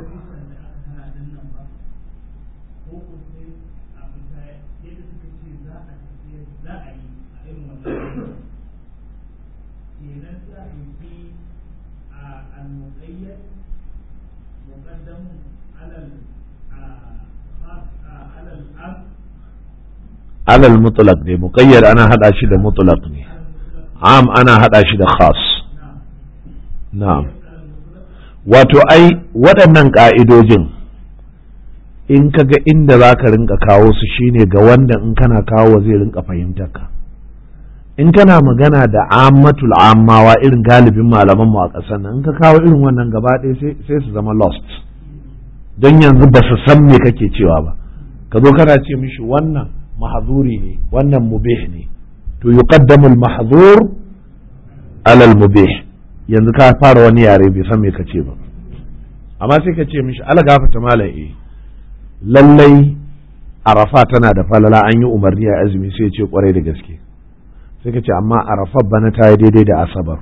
alal mutlaq ne muqayyad ana hada shi da mutlaq ne am ana hada shi da khas na'am wato ai waɗannan ƙa'idojin in ka ga inda za ka rinka kawo su shine ga wanda in kana kawo zai rinka fahimtar ka in kana magana da ammatul ammawa irin galibin malaman mu a ƙasar nan in ka kawo irin wannan gaba ɗaya sai su zama lost don yanzu ba su san me kake cewa ba ka zo kana ce mishi wannan mahzuri ne wannan mubih ne to yuqaddamu al-mahzur ala al-mubih yanzu ka fara wani yare bai san me ka ce ba amma sai ka ce mishi ala gafata malam eh lallai arafa tana da falala an yi umarni a azumi sai ce kwarai da gaske sai ka ce amma arafa bana ta yi daidai da asabar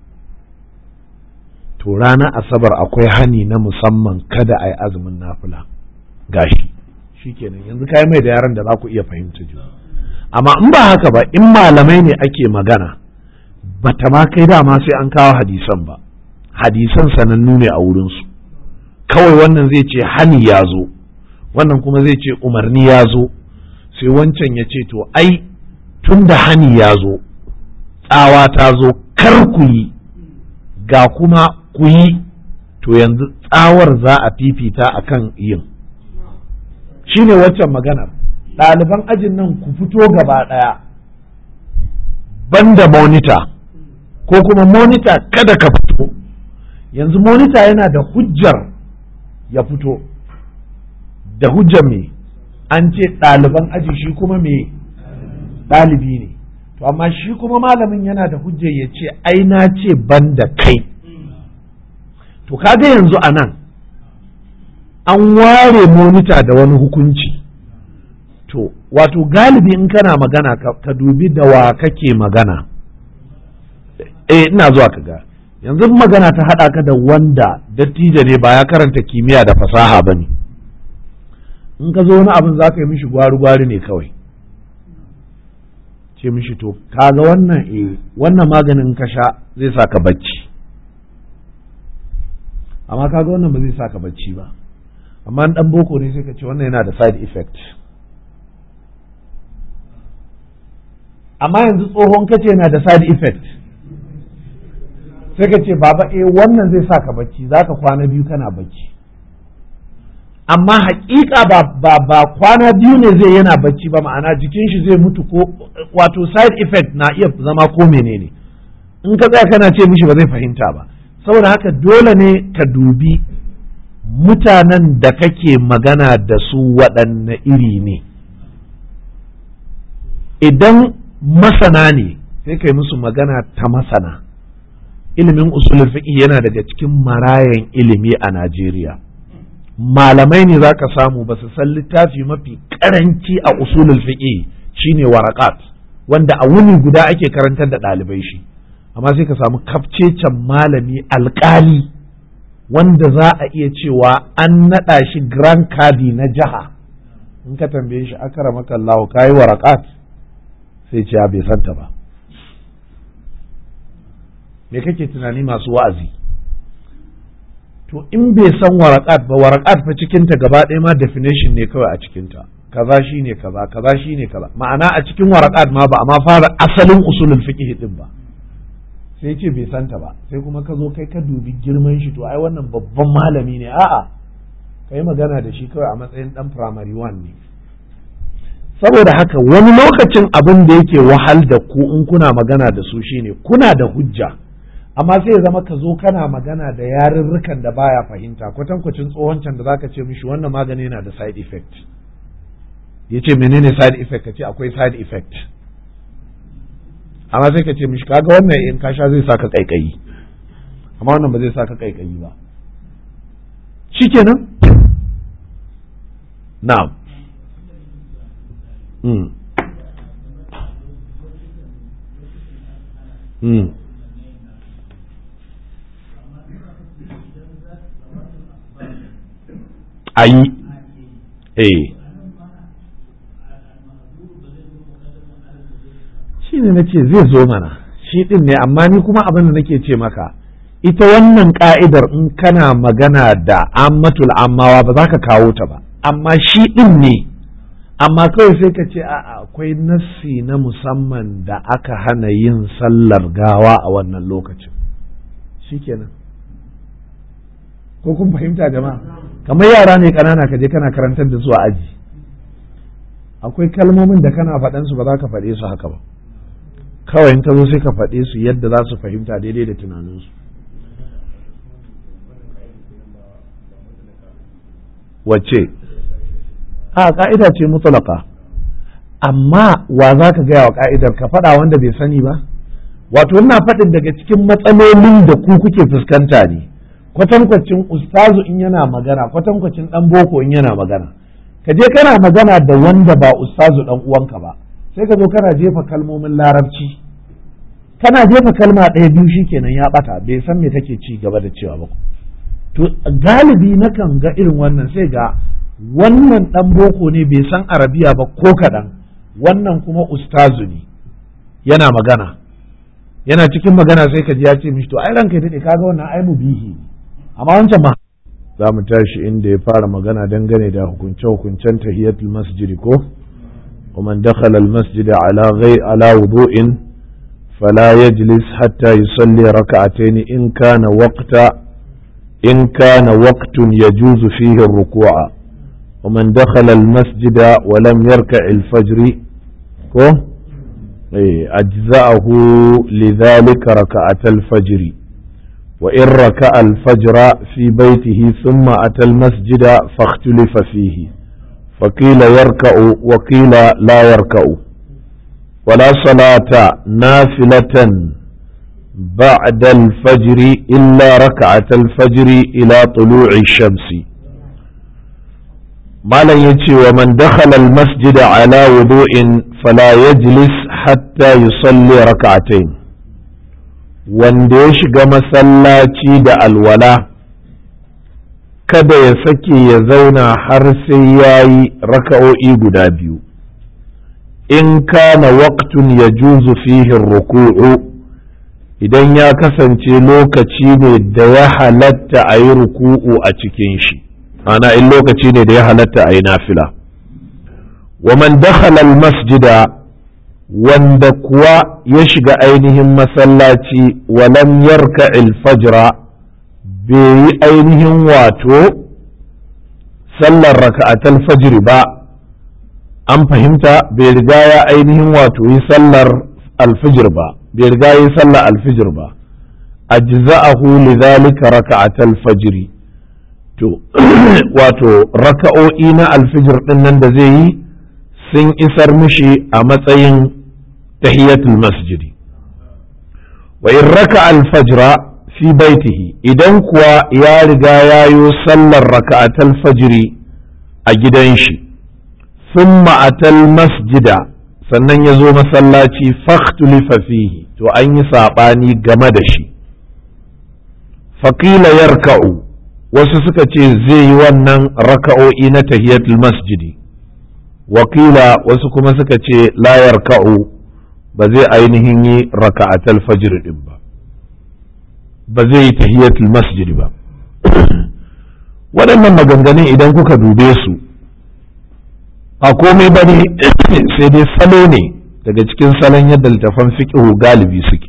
to ranar asabar akwai hani na musamman kada a yi azumin nafila gashi shikenan yanzu ka yi mai da yaran da za ku iya fahimta juna amma in ba haka ba in malamai ne ake magana bata ma kai dama sai an kawo hadisan ba hadisan sanannu ne a wurinsu kawai wannan zai ce hani ya zo wannan kuma zai ce umarni ya zo sai wancan ya ce to ai tun da hani ya zo tsawa ta zo kar ku yi ga kuma ku yi to yanzu tsawar za a fifita a kan yin shi ne waccan maganar ɗaliban ajin nan ku fito gaba ɗaya banda monita ko kuma monita kada ka fito yanzu monita yana da hujjar ya fito da hujjar me an ce ɗaliban aji shi kuma me ɗalibi ne to amma shi kuma malamin yana da hujjar ya ce ai na ce ban da kai to kaga yanzu a nan an ware monita da wani hukunci to wato galibi in kana magana ka dubi da wa kake magana eh ina zuwa ka ga yanzu magana ta haɗa ka da wanda dattijo ne ba ya karanta kimiyya da fasaha ba ne in ka zo wani abin za ka yi mishi gwari-gwari ne kawai ce mishi to kaga wannan eh wannan maganin ka sha zai sa ka bacci amma kaga wannan ba zai sa ka bacci ba amma dan boko ne sai ka ce wannan yana da side effect amma yanzu tsohon kace yana da side effect sai ka ce baba eh wannan zai sa ka bacci za ka kwana biyu kana bacci amma hakika ba ba ba kwana biyu ne zai yana bacci ba ma'ana jikin shi zai mutu ko wato side effect na iya zama ko menene in ka tsaya kana ce mishi ba zai fahimta ba saboda haka dole ne ka dubi mutanen da kake magana da su waɗanne iri ne idan masana ne sai kai musu magana ta masana ilimin usulul fiqh yana daga cikin marayan ilimi a Najeriya malamai ne za ka samu ba su san littafi mafi karanci a usulul fiqh shine warakat wanda a wuni guda ake karantar da ɗalibai shi amma sai ka samu kafcecen malami alkali wanda za a iya cewa an naɗa shi grand kadi na jiha in ka tambaye shi akara maka Allah kayi warakat sai ce bai santa ba me kake tunani masu wa'azi to in bai san warakat ba warakat fa cikinta gaba ɗaya ma definition ne kawai a cikinta kaza shine kaza kaza shine kaza ma'ana a cikin warakat ma ba a ma fara asalin usulul fiqh din ba sai ce bai santa ba sai kuma ka zo kai ka dubi girman shi to ai wannan babban malami ne a'a kai magana da shi kawai a matsayin dan primary one ne saboda haka wani lokacin abin da yake wahal da ku in kuna magana da su shine kuna da hujja amma sai ya zama ka zo kana magana da yarurrukan da baya fahimta kwatankwacin tsohon can da zaka ce mishi wannan magani yana da side effect ya ce menene side effect ka ce akwai side effect amma sai ka ce mishi kaga wannan in ka sha zai saka kaikayi amma wannan ba zai saka kaikayi ba shikenan na'am mm. Mm. ayi eh shi ne na ce zai zo mana shi ɗin ne amma ni kuma abin da nake ce maka ita wannan ka'idar in kana magana da ammatul ammawa ba za ka kawo ta ba amma shi ɗin ne amma kawai sai ka ce a'a akwai nassi na musamman da aka hana yin sallar gawa a wannan lokacin shikenan ko kun fahimta jama'a kamar yara ne ƙanana ka je kana karantar da su a aji akwai kalmomin da kana faɗansu ba za ka faɗe su haka ba kawai in ka zo sai ka faɗe su yadda za su fahimta daidai da tunaninsu wacce a ka'ida ce mutulaka amma wa za ka gaya wa ka'idar ka faɗa wanda bai sani ba wato ina faɗin daga cikin matsalolin da ku kuke fuskanta ne kwatankwacin ustazu in yana magana kwatankwacin ɗan boko in yana magana ka je kana magana da wanda ba ustazu ɗan uwanka ba sai ka zo kana jefa kalmomin larabci kana jefa kalma ɗaya biyu shikenan ya ɓata bai san me take ci gaba da cewa ba to galibi nakan ga irin wannan sai ga wannan ɗan boko ne bai san arabiya ba ko kaɗan wannan kuma ustazu ne yana magana yana cikin magana sai ka ji ya ce mishi to ai ranka daɗe kaga wannan ai mubihi amma wancan ma za mu tashi inda ya fara magana dangane da hukunce-hukuncen tahiyatul masjidi ko ومن دخل المسجد على غير على وضوء فلا يجلس حتى يصلي ركعتين إن كان وقت إن كان وقت يجوز فيه الركوع ومن دخل المسجد ولم يركع الفجر أجزأه لذلك ركعة الفجر وإن ركع الفجر في بيته ثم أتى المسجد فاختلف فيه فقيل يركع وقيل لا يركع ولا صلاة نافلة بعد الفجر إلا ركعة الفجر إلى طلوع الشمس ما لا يتي ومن دخل المسجد على وضوء فلا يجلس حتى يصلي ركعتين wanda ya shiga masallaci da alwala kada ya sake ya zauna har sai ya yi raka'o'i guda biyu in kana waqtun ya juzu fihin ruku'u idan ya kasance lokaci ne da ya halatta a yi ruku'u a cikin shi ana in lokaci ne da ya halatta a yi nafila wa man dakhala masjida wanda kuwa ya shiga ainihin masallaci walam yarka fajra bai yi ainihin wato sallar raka'atul fajr ba an fahimta bai riga ya ainihin wato yi sallar alfijir ba bai riga yi sallar alfijir ba ajza'ahu lidhalika raka'atul fajr to wato raka'o'i na alfijir din nan da zai yi sun isar mishi a matsayin tahiyatul masjidi wa in raka alfajra fi baitihi idan kuwa ya riga ya yi sallar raka'atal fajiri a gidan shi thumma atal masjida sannan ya zo masallaci fakhtulifa fihi to an yi saɓani game da shi faƙila yarka'u wasu suka ce zai yi wannan raka'o'i na tahiyatul masjidi wakila wasu kuma suka ce layar ka'u ba zai ainihin yi raka'atal fajr din ba ba zai yi tahiyatul masjid ba waɗannan maganganun idan kuka dube su a komai ba ne sai dai salo ne daga cikin salon yadda littafan fiƙihu galibi suke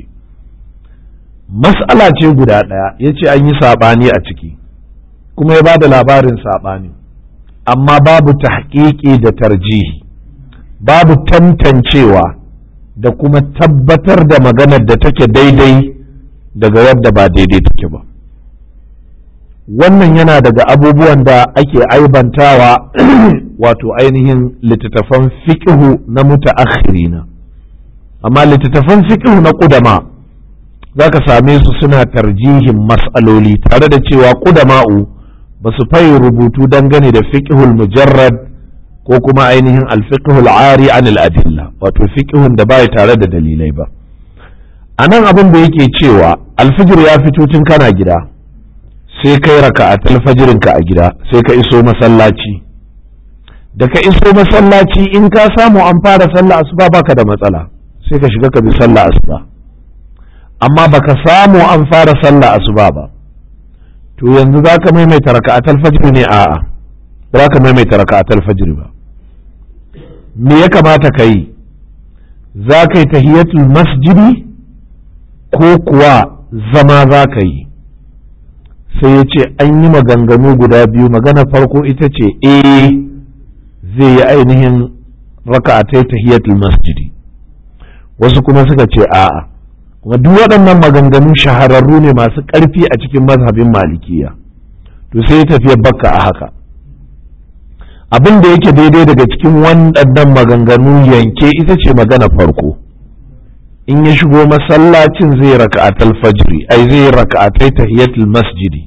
mas'ala ce guda ɗaya ya ce an yi saɓani a ciki kuma ya ba da labarin saɓani amma babu tahqiqi da tarjihi babu tantancewa da kuma tabbatar da maganar da take daidai daga wadda ba daidai take ba wannan yana daga abubuwan da ake aibantawa wato ainihin littattafan fiƙihu na mutaakhirina amma littattafan fiƙihu na ƙudama za ka same su suna tarjihin mas'aloli tare da cewa ƙudama'u ba su fayi rubutu dangane da fiƙihul mujarrad ko kuma ainihin alfiqhul ari an adilla wato fiqhun da bai tare da dalilai ba a nan abin da yake cewa alfijir ya fito tun kana gida sai kai raka'atul fajirin ka a gida sai ka iso masallaci da ka iso masallaci in ka samu an fara sallah asuba baka da matsala sai ka shiga ka bi sallah asuba amma baka samu an fara sallah asuba ba to yanzu zaka maimaita raka'atul fajr ne a'a ba za ka maimaita raka'atul fajr ba me ya kamata ka yi za ka yi tahiyatul masjidi ko kuwa zama za ka yi sai ya ce an yi maganganu guda biyu magana farko ita ce eh zai yi ainihin raka'atai tahiyatul masjidi wasu kuma suka ce a'a kuma duk waɗannan maganganu shahararru ne masu ƙarfi a cikin mazhabin malikiya to sai ya tafiya bakka a haka abin da yake daidai daga cikin waɗannan maganganu yanke ita ce magana farko in ya shigo masallacin zai raka'atul fajri ai zai raka'atai tahiyatul masjidi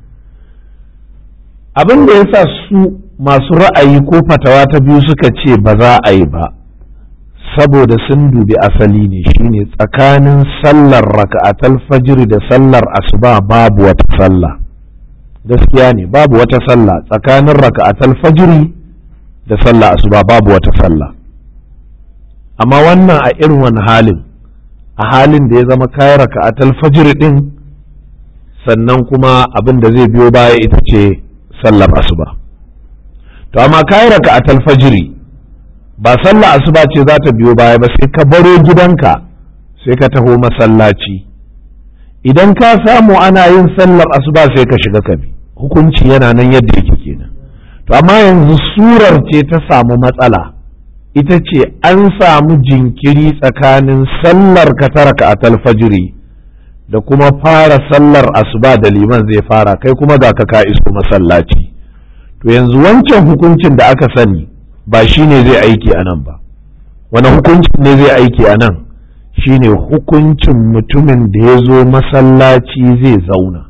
abin da yasa su masu ra'ayi ko fatawa ta biyu suka ce ba za a yi ba saboda sun dubi asali ne shine tsakanin sallar raka'atul fajri da sallar asuba babu wata sallah gaskiya ne babu wata sallah tsakanin raka'atul fajri da sallah asuba babu wata sallah amma wannan a irin wani halin a halin da ya zama kayan raka'atul fajri din sannan kuma abin da zai biyo baya ita ce sallar asuba to amma kayan raka'atul fajri ba sallah asuba ce za ta biyo baya ba sai ka baro gidanka sai ka taho masallaci idan ka samu ana yin sallar asuba sai ka shiga kabi hukunci yana nan yadda yake kenan to amma yanzu surar ce ta samu matsala ita ce an samu jinkiri tsakanin sallar ka ta raka'atul fajiri da kuma fara sallar asuba da liman zai fara kai kuma ga ka ka iso masallaci to yanzu wancan hukuncin da aka sani ba shi ne zai aiki a nan ba wani hukuncin ne zai aiki a nan shine hukuncin mutumin da ya zo masallaci zai zauna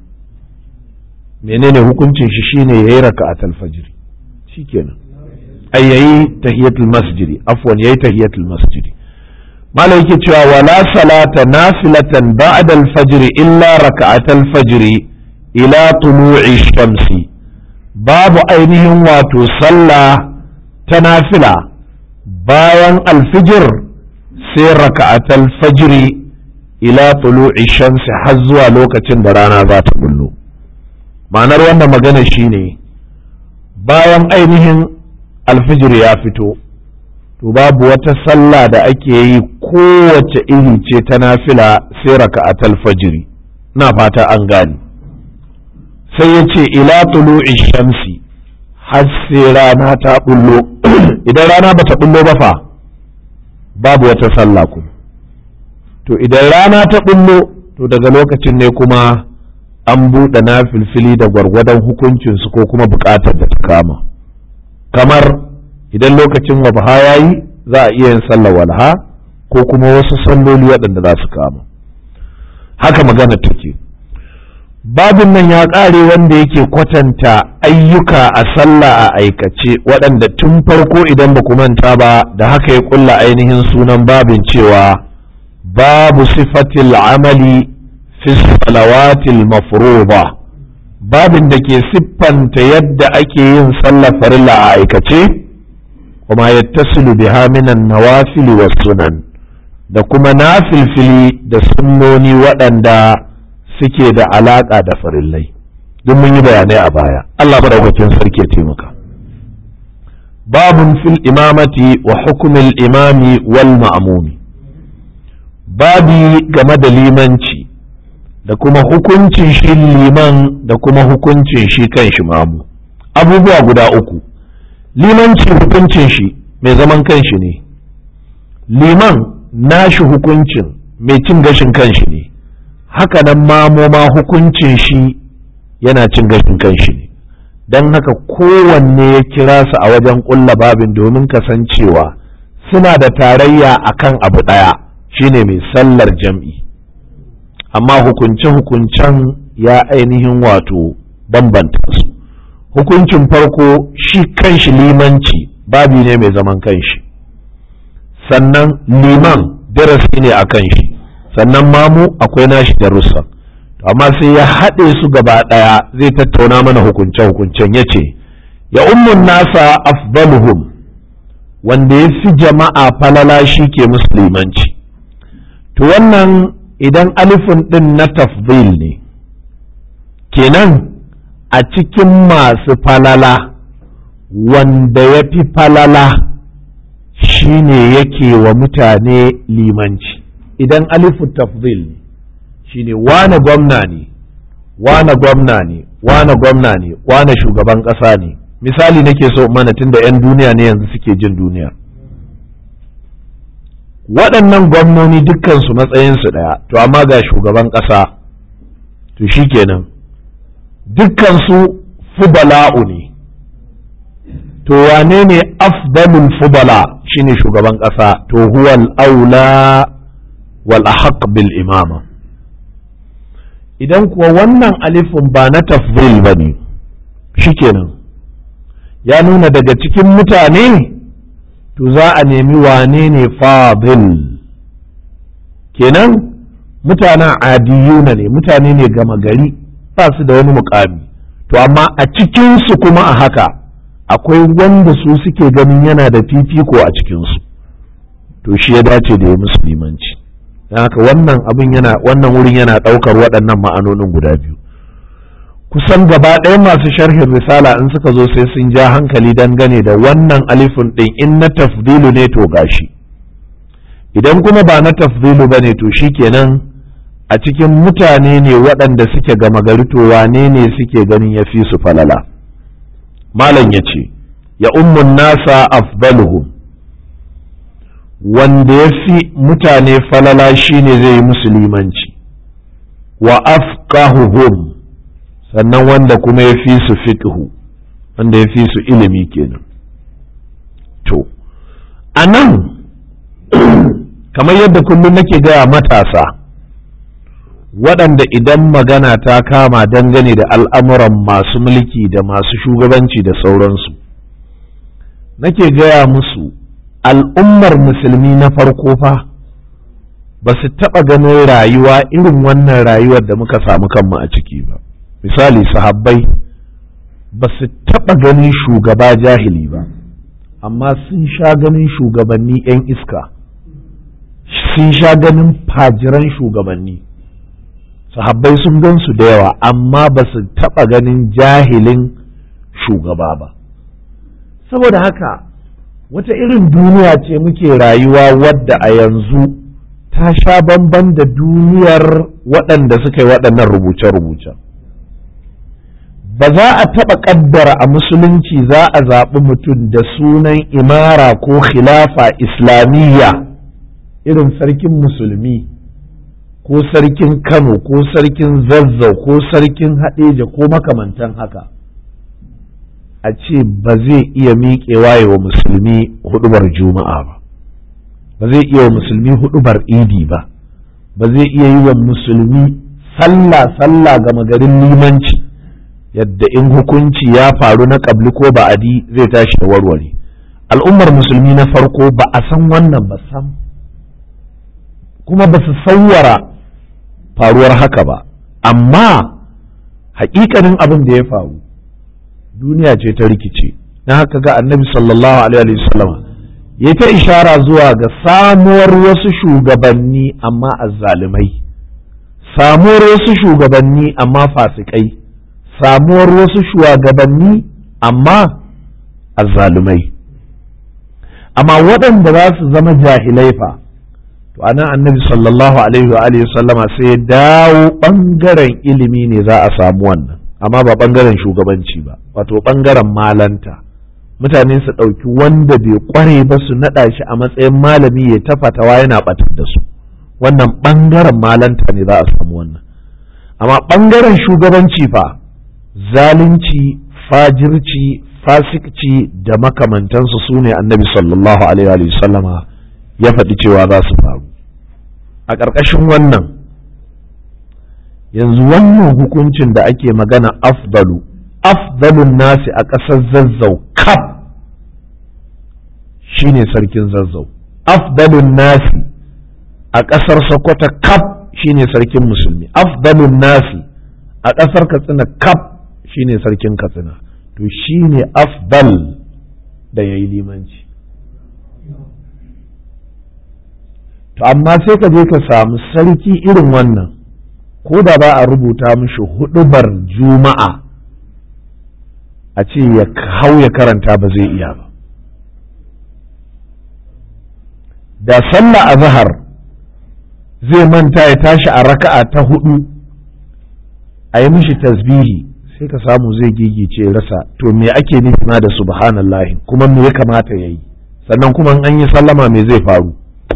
menene hukuncin shi shine ya yi raka a talfajiri shi kenan ai yayi tahiyatul masjidi afwan yayi tahiyatul masjidi mala yake cewa wala salata nafilatan ba'da al-fajr illa raka'atal fajr ila tulu'i shamsi babu ainihin wato sallah ta nafila bayan alfijir sai raka'atal fajri ila tulu'i shamsi har zuwa lokacin da rana za ta bullo ma'anar wannan magana shine bayan ainihin alfijir ya fito to babu wata sallah da ake yi kowace iri ce ta nafila sai raka'atal fajri na fata an gane sai ya ce ila tulu'i shamsi har sai rana ta bullo idan rana bata bullo ba fa babu wata sallah kuma to idan rana ta bullo to daga lokacin ne kuma an buɗe na filfili da gwargwadon hukuncinsu ko kuma buƙatar da ta kama kamar idan lokacin wabha ya yi za a iya yin sallar walha ko kuma wasu salloli waɗanda za su kama haka magana take babin nan ya ƙare wanda yake kwatanta ayyuka a sallah a aikace waɗanda tun farko idan ba ku manta ba da haka ya ƙulla ainihin sunan babin cewa babu sifatil amali fi salawatil mafruḍa babin da ke siffanta yadda ake yin sallar farilla a aikace kuma yattasilu biha minan nawafili was sunan da kuma nafilfili da sunnoni waɗanda suke da alaƙa da farillai duk mun yi bayanai a baya Allah madaukakin sarki ya taimaka babun fil imamati wa hukumil imami wal ma'mumi babi game da limanci da kuma hukuncin shi liman da kuma hukuncin shi kan shi mamu abubuwa guda uku limanci hukuncin shi mai zaman kanshi ne liman nashi hukuncin mai cin gashin kanshi ne haka nan mamoma hukuncin shi yana cin gashin kanshi ne don haka kowanne ya kira su a wajen ƙulla babin domin kasancewa suna da tarayya akan abu ɗaya shine mai sallar jam'i amma hukunce-hukuncen ya ainihin wato bambanta su hukuncin farko shi kanshi limanci babi ne mai zaman kanshi sannan liman darasi ne a kanshi sannan mamu akwai nashi darussa amma sai ya haɗe su gaba ɗaya zai tattauna mana hukunce-hukuncen ya ce ya ummun nasa afdaluhum wanda ya fi jama'a falala shi ke musulmanci to wannan idan alifin ɗin na tafdil ne kenan a cikin masu falala wanda ya fi falala shine yake wa mutane limanci idan alifu tafdil ne shine wane gwamna ne wane gwamna ne wane gwamna ne wane shugaban ƙasa ne misali nake so mana tunda 'yan duniya ne yanzu suke jin duniya waɗannan gwamnoni dukkansu matsayinsu ɗaya to amma ga shugaban ƙasa to shi kenan dukkansu fubala'u ne to wane ne afdalul fubala shine shugaban ƙasa to huwal aula wal ahaq bil imama idan kuwa wannan alifin ba na tafdil ba ne shikenan ya nuna daga cikin mutane to za a nemi wane ne fadil kenan mutanen adiyuna ne mutane ne gama gari ba su da wani mukami to amma a cikinsu kuma a haka akwai wanda su suke ganin yana da fifiko a cikinsu to shi ya dace da ya musulmanci don haka wannan abin yana wannan wurin yana ɗaukar waɗannan ma'anonin guda biyu kusan gaba ɗaya masu sharhin risala in suka zo sai sun ja hankali dangane da wannan alifin ɗin in na tafdilu ne to gashi idan kuma ba na tafdilu ba ne to shi kenan a cikin mutane ne waɗanda suke gama gari to wane ne suke ganin ya fi su falala malam ya ce ya ummun nasa afdaluhum wanda ya fi mutane falala shine zai yi musulmanci wa afqahuhum sannan wanda kuma ya fi su fiqhu wanda ya fi su ilimi kenan to a nan kamar yadda kullum nake gaya matasa waɗanda idan magana ta kama dangane da al'amuran masu mulki da masu shugabanci da sauransu nake gaya musu al'ummar musulmi na farko fa ba su taɓa ganin rayuwa irin wannan rayuwar da muka samu kanmu a ciki ba misali sahabbai ba su taɓa ganin shugaba jahili ba amma sun sha ganin shugabanni 'yan iska sun sha ganin fajiran shugabanni sahabbai sun gan su da yawa amma ba su taɓa ganin jahilin shugaba ba saboda haka wata irin duniya ce muke rayuwa wadda a yanzu ta sha bamban da duniyar waɗanda suka yi waɗannan rubuce-rubuce ba za a taɓa ƙaddara a musulunci za a zaɓi mutum da sunan imara ko khilafa islamiyya irin sarkin musulmi ko sarkin Kano ko sarkin Zazzau ko sarkin Haɗeja ko makamantan haka a ce ba zai iya miƙewa wa musulmi hudubar juma'a ba ba zai iya wa musulmi hudubar idi ba ba zai iya yi wa musulmi sallah sallah ga magarin limanci yadda in hukunci ya faru na ƙabli ko ba'adi zai tashi da warware al'ummar musulmi na farko ba a san wannan ba sam kuma ba su sauwara faruwar haka ba amma hakikanin abin da ya faru duniya ce ta rikice na haka ga annabi sallallahu alaihi wasallama ya ta ishara zuwa ga samuwar wasu shugabanni amma azzalumai samuwar wasu shugabanni amma fasikai samuwar wasu shugabanni amma azzalumai amma waɗanda za su zama jahilai fa to anan annabi sallallahu alaihi wa alihi sallama sai ya dawo bangaren ilimi ne za a samu wannan amma ba bangaren shugabanci ba wato bangaren malanta mutane su ɗauki wanda bai ƙware ba su naɗa shi a matsayin malami ya ta fatawa yana ɓatar da su wannan ɓangaren malanta ne za a samu wannan amma ɓangaren shugabanci fa zalunci fajirci fasikci da makamantansu su ne annabi sallallahu alaihi wa sallama ya faɗi cewa za su faru a ƙarƙashin wannan yanzu wannan hukuncin da ake magana afdalu afdalun nasi a ƙasar zazzau kaf shine sarkin zazzau afdalun nasi a ƙasar sokoto kaf shine sarkin musulmi afdalun nasi a ƙasar katsina kaf shine sarkin katsina to shine afdal da ya yi limanci to amma sai ka je ka samu sarki irin wannan ko da ba a rubuta mishi hudubar juma'a a ce ya hau ya karanta ba zai iya ba da sallah a zahar zai manta ya tashi a raka'a ta hudu a yi mishi tasbihi sai ka samu zai gigice rasa to me ake nufi ma da subhanallahi kuma me ya kamata ya yi sannan kuma an yi sallama me zai faru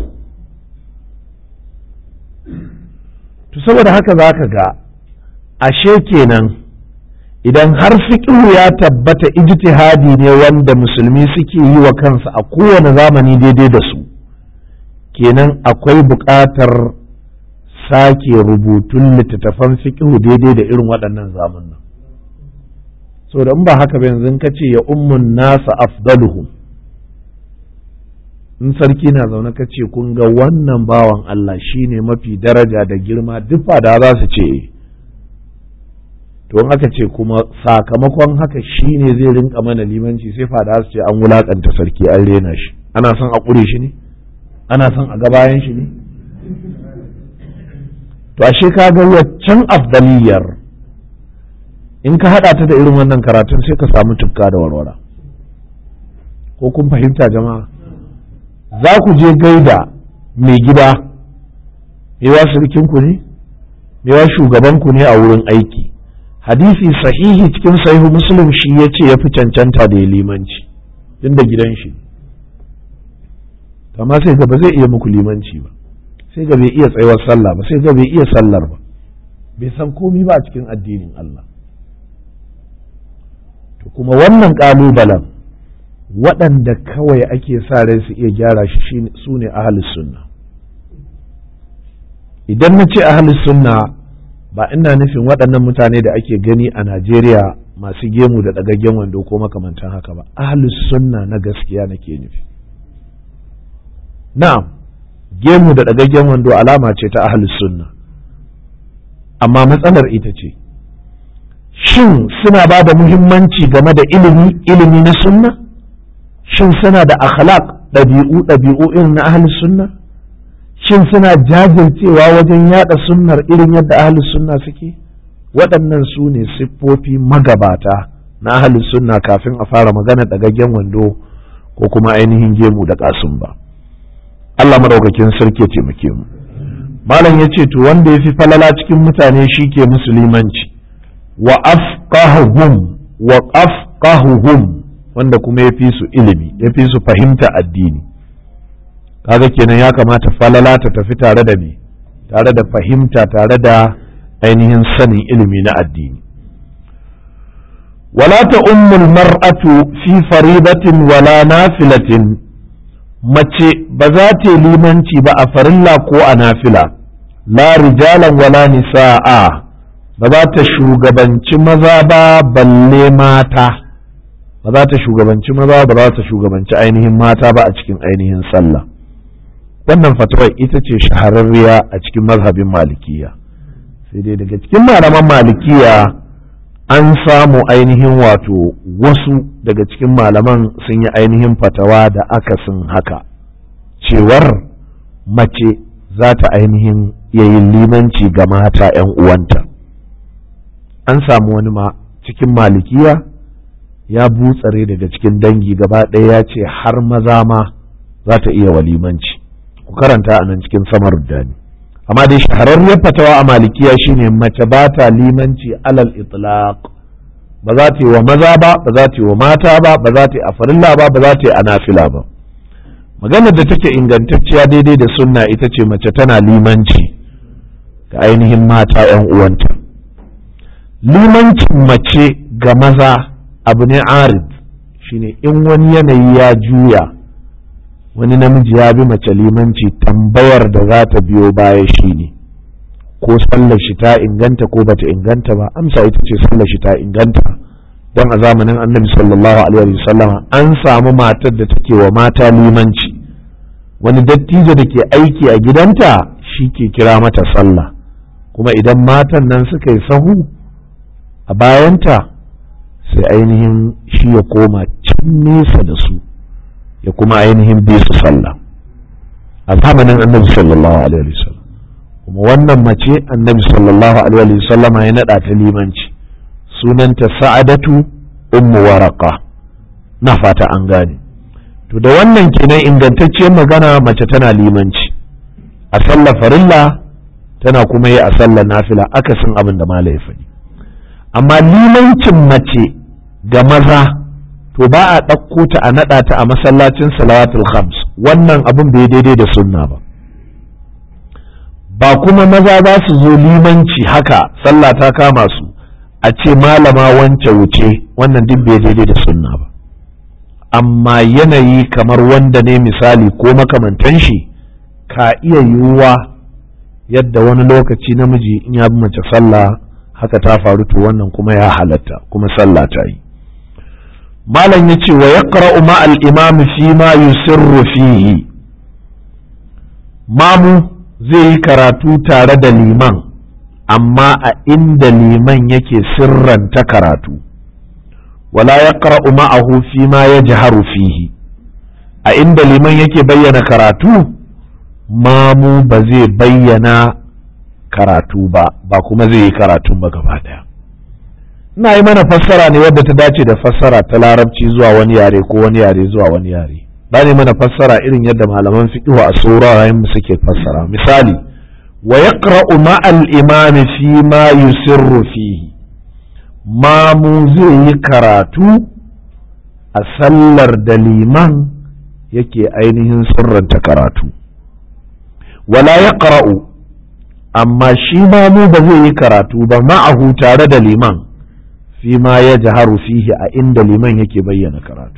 to saboda haka za ka ga ashe kenan idan har fiƙihu ya tabbata ijtihadi ne wanda musulmi suke yi wa kansu a kowane zamani daidai da su kenan akwai buƙatar sake rubutun littattafan fiƙihu daidai da irin waɗannan zamanin so da in ba haka ba yanzu ka ce ya ummun nasa afdaluhum in sarki na zaune ka ce kun ga wannan bawan Allah shine mafi daraja da girma duk fada za su ce to in aka ce kuma sakamakon haka shine zai rinka mana limanci sai fada su ce an wulakanta sarki an rena shi ana son a ƙure shi ne ana son a gabayan shi ne to ashe ka ga waccan afdaliyar in ka haɗa ta da irin wannan karatun sai ka samu tufka da warwara ko kun fahimta jama'a za ku je gaida mai gida mewa ku ne mewa shugabanku ne a wurin aiki hadisi sahihi cikin sahihu muslim shi ya ce ya fi cancanta da ya limanci tun da gidan shi amma sai ga ba zai iya muku limanci ba sai ga bai iya tsayuwar sallah ba sai ga bai iya sallar ba bai san komi ba a cikin addinin Allah to kuma wannan ƙalubalen waɗanda kawai ake sa rai su iya gyara shi su ne ahalus sunna idan na ce ahalus sunna ba ina nufin waɗannan mutane da ake gani a najeriya masu gemu da ɗagaggen wando ko makamantan haka ba ahalus sunna na gaskiya nake nufi na'am gemu da ɗagaggen wando alama ce ta ahalus sunna amma matsalar ita ce shin suna ba da muhimmanci game da ilimi ilimi na sunna shin suna da akhlaq ɗabi'u ɗabi'u irin na ahli sunna shin suna jajircewa wajen yada sunnar irin yadda ahli sunna suke waɗannan su ne siffofi magabata na ahli sunna kafin a fara magana ɗagaggen wando ko kuma ainihin gemu da ƙasun ba Allah madaukakin sarki ya taimake mu malam ya ce to wanda ya fi falala cikin mutane shi ke musulmanci wa afqahuhum wa afqahuhum wanda kuma ya fi su ilimi ya fi su fahimta addini kaga kenan ya kamata falala ta tafi tare da me tare da fahimta tare da ainihin sanin ilimi na addini wala ta ummul mar'atu fi faridatin wala nafilatin mace ba za ta yi limanci ba a farilla ko a nafila la rijalan wala nisa'a ba za ta shugabanci maza ba balle mata ba za ta shugabanci maza ba za ta shugabanci ainihin mata ba a cikin ainihin sallah wannan fatawar ita ce shahararriya a cikin mazhabin malikiya sai dai daga cikin malaman malikiya an samu ainihin wato wasu daga cikin malaman sun yi ainihin fatawa da akasin haka cewar mace za ta ainihin yayin limanci ga mata 'yan uwanta an samu wani ma cikin malikiya ya butsare daga cikin dangi gaba ɗaya ya ce har maza ma za ta iya walimanci ku karanta a nan cikin samar dani amma dai shahararriyar fatawa a malikiya shine mace ba ta limanci alal itlaq ba za ta yi wa maza ba ba za ta yi wa mata ba ba za ta yi a farilla ba ba za ta yi a nafila ba maganar da take ingantacciya daidai da sunna ita ce mace tana limanci ga ainihin mata 'yan uwanta limancin mace ga maza abu ne arid shine in wani yanayi ya juya wani namiji ya bi mace limanci tambayar da za ta biyo baya shine ko sallar shi ta inganta ko bata inganta ba amsa ita ce sallar shi ta inganta don a zamanin annabi sallallahu alaihi wasallam an samu matar da take wa mata limanci wani dattijo da ke aiki a gidanta shi ke kira mata sallah kuma idan matan nan suka yi sahu a bayanta sai ainihin shi ya koma can nesa da su ya kuma ainihin bi su sallah a zamanin annabi sallallahu alaihi wasallam kuma wannan mace annabi sallallahu alaihi wasallama ya naɗa ta limanci sunanta sa'adatu ummu waraka na fata an gane to da wannan kenan ingantacciyar magana mace tana limanci a sallar farilla tana kuma yi a sallar nafila akasin abin da mala ya faɗi amma limancin mace ga maza to ba a ɗauko ta a naɗa ta a masallacin salawatul khams wannan abin bai daidai da sunna ba ba kuma maza za su zo limanci haka sallah ta kama su a ce malama wance wuce wannan duk bai daidai da sunna ba amma yanayi kamar wanda ne misali ko makamantan shi ka iya yiwuwa yadda wani lokaci namiji in ya bi mace sallah haka ta faru to wannan kuma ya halatta kuma sallah ta yi malam ya ce wa yaqra'u ma'al imam fi ma yusirru fihi mamu zai yi karatu tare da liman amma a inda liman yake sirranta karatu wala ya ma'ahu fi ma ya jiharu fihi a inda liman yake bayyana karatu mamu ba zai bayyana karatu ba ba kuma zai yi karatun ba gaba daya ina yi mana fassara ne wadda ta dace da fassara ta larabci zuwa wani yare ko wani yare zuwa wani yare ba ne mana fassara irin yadda malaman fiqh a sauraron mu suke fassara misali wa yaqra'u ma'al imami fi ma yusirru fihi mamu zai yi karatu a sallar da liman yake ainihin sirranta karatu wala yaqra'u amma shi mamu ba zai yi karatu ba ma'ahu tare da liman fi ma ya jaharu fihi a inda liman yake bayyana karatu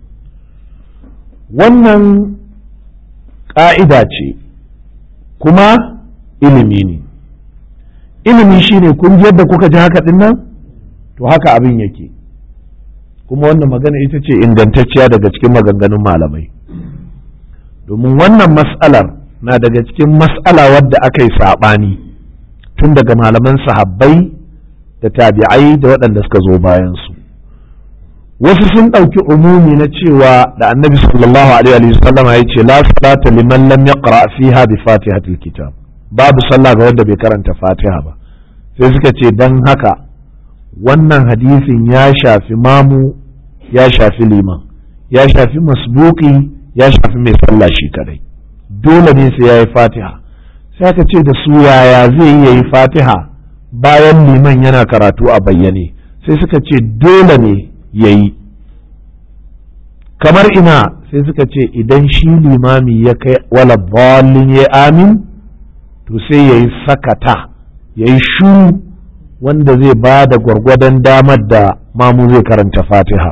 wannan ƙa'ida ce kuma ilimi ne ilimi shine kun yadda kuka ji haka dinnan to haka abin yake kuma wannan magana ita ce ingantacciya daga cikin maganganun malamai domin wannan mas'alar na daga cikin mas'ala wadda aka yi saɓani tun daga malaman sahabbai da tabi'ai da waɗanda suka zo bayansu wasu sun ɗauki umumi na cewa da annabi sallallahu alaihi wasallama ya ce la salata liman lam yaqra fiha bi fatihatil kitab babu sallah ga wanda bai karanta fatiha ba sai suka ce dan haka wannan hadisin ya shafi mamu ya shafi liman ya shafi masbuki ya shafi mai sallah shi kadai dole ne sai ya yi fatiha sai aka ce da su yaya zai yi yi fatiha bayan liman yana karatu a bayyane sai suka ce dole ne ya yi kamar ina sai suka ce idan shi limami ya kai wala balin ya amin to sai ya yi sakata ya yi shuru wanda zai ba da gwargwadon damar da mamu zai karanta fatiha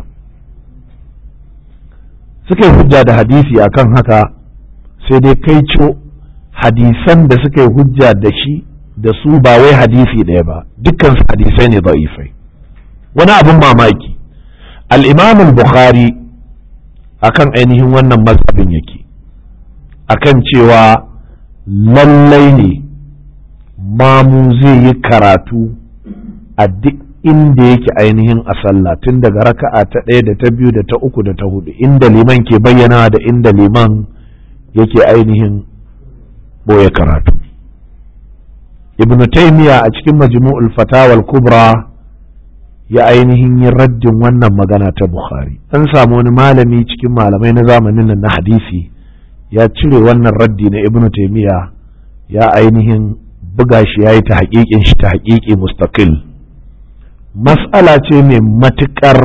suka yi hujja da hadisi akan haka sai dai kai co hadisan da suka yi hujja da shi da su ba wai hadisi ɗaya ba dukkan hadisai ne da'ifai wani abin mamaki al bukhari akan ainihin wannan mazhabin yake akan cewa lallai ne mamu zai yi karatu a duk inda yake ainihin a sallah tun daga raka'a ta ɗaya da ta biyu da ta uku da ta hudu inda liman ke bayyana da inda liman yake ainihin boye karatu ibn taymiya a cikin majmu'ul fatawal kubra ya ainihin yin raddin wannan magana ta bukhari an samu wani malami cikin malamai na zamanin nan na hadisi ya cire wannan raddi na ibn taymiya ya ainihin buga shi ya yi ta haƙiƙin shi ta haƙiƙi mustaqil mas'ala ce mai matuƙar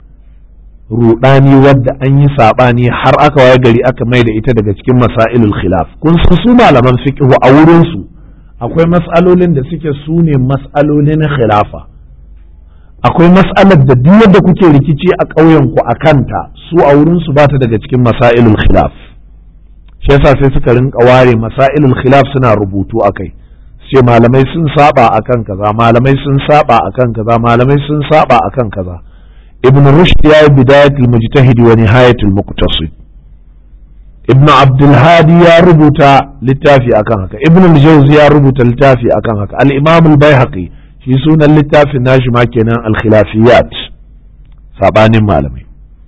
rudani wadda an yi saɓani har aka waye gari aka mai da ita daga cikin masailul khilaf kun san su malaman fiqh a wurin su akwai mas'alolin da suke su ne mas'alolin khilafa akwai mas'alar da duk yadda kuke rikici a ƙauyen ku a kanta su a wurin su bata daga cikin masailul khilaf shi yasa sai suka rinka ware masailul khilaf suna rubutu akai sai malamai sun saba akan kaza malamai sun saba akan kaza malamai sun saba akan kaza ibn rushd ya yi bidayatul mujtahid wa nihayatul muqtasid ibn abdul hadi ya rubuta littafi akan haka ibn al-jawzi ya rubuta littafi akan haka al-imam al-baihaqi shi sunan littafin nashi ma kenan al-khilafiyat sabanin malamai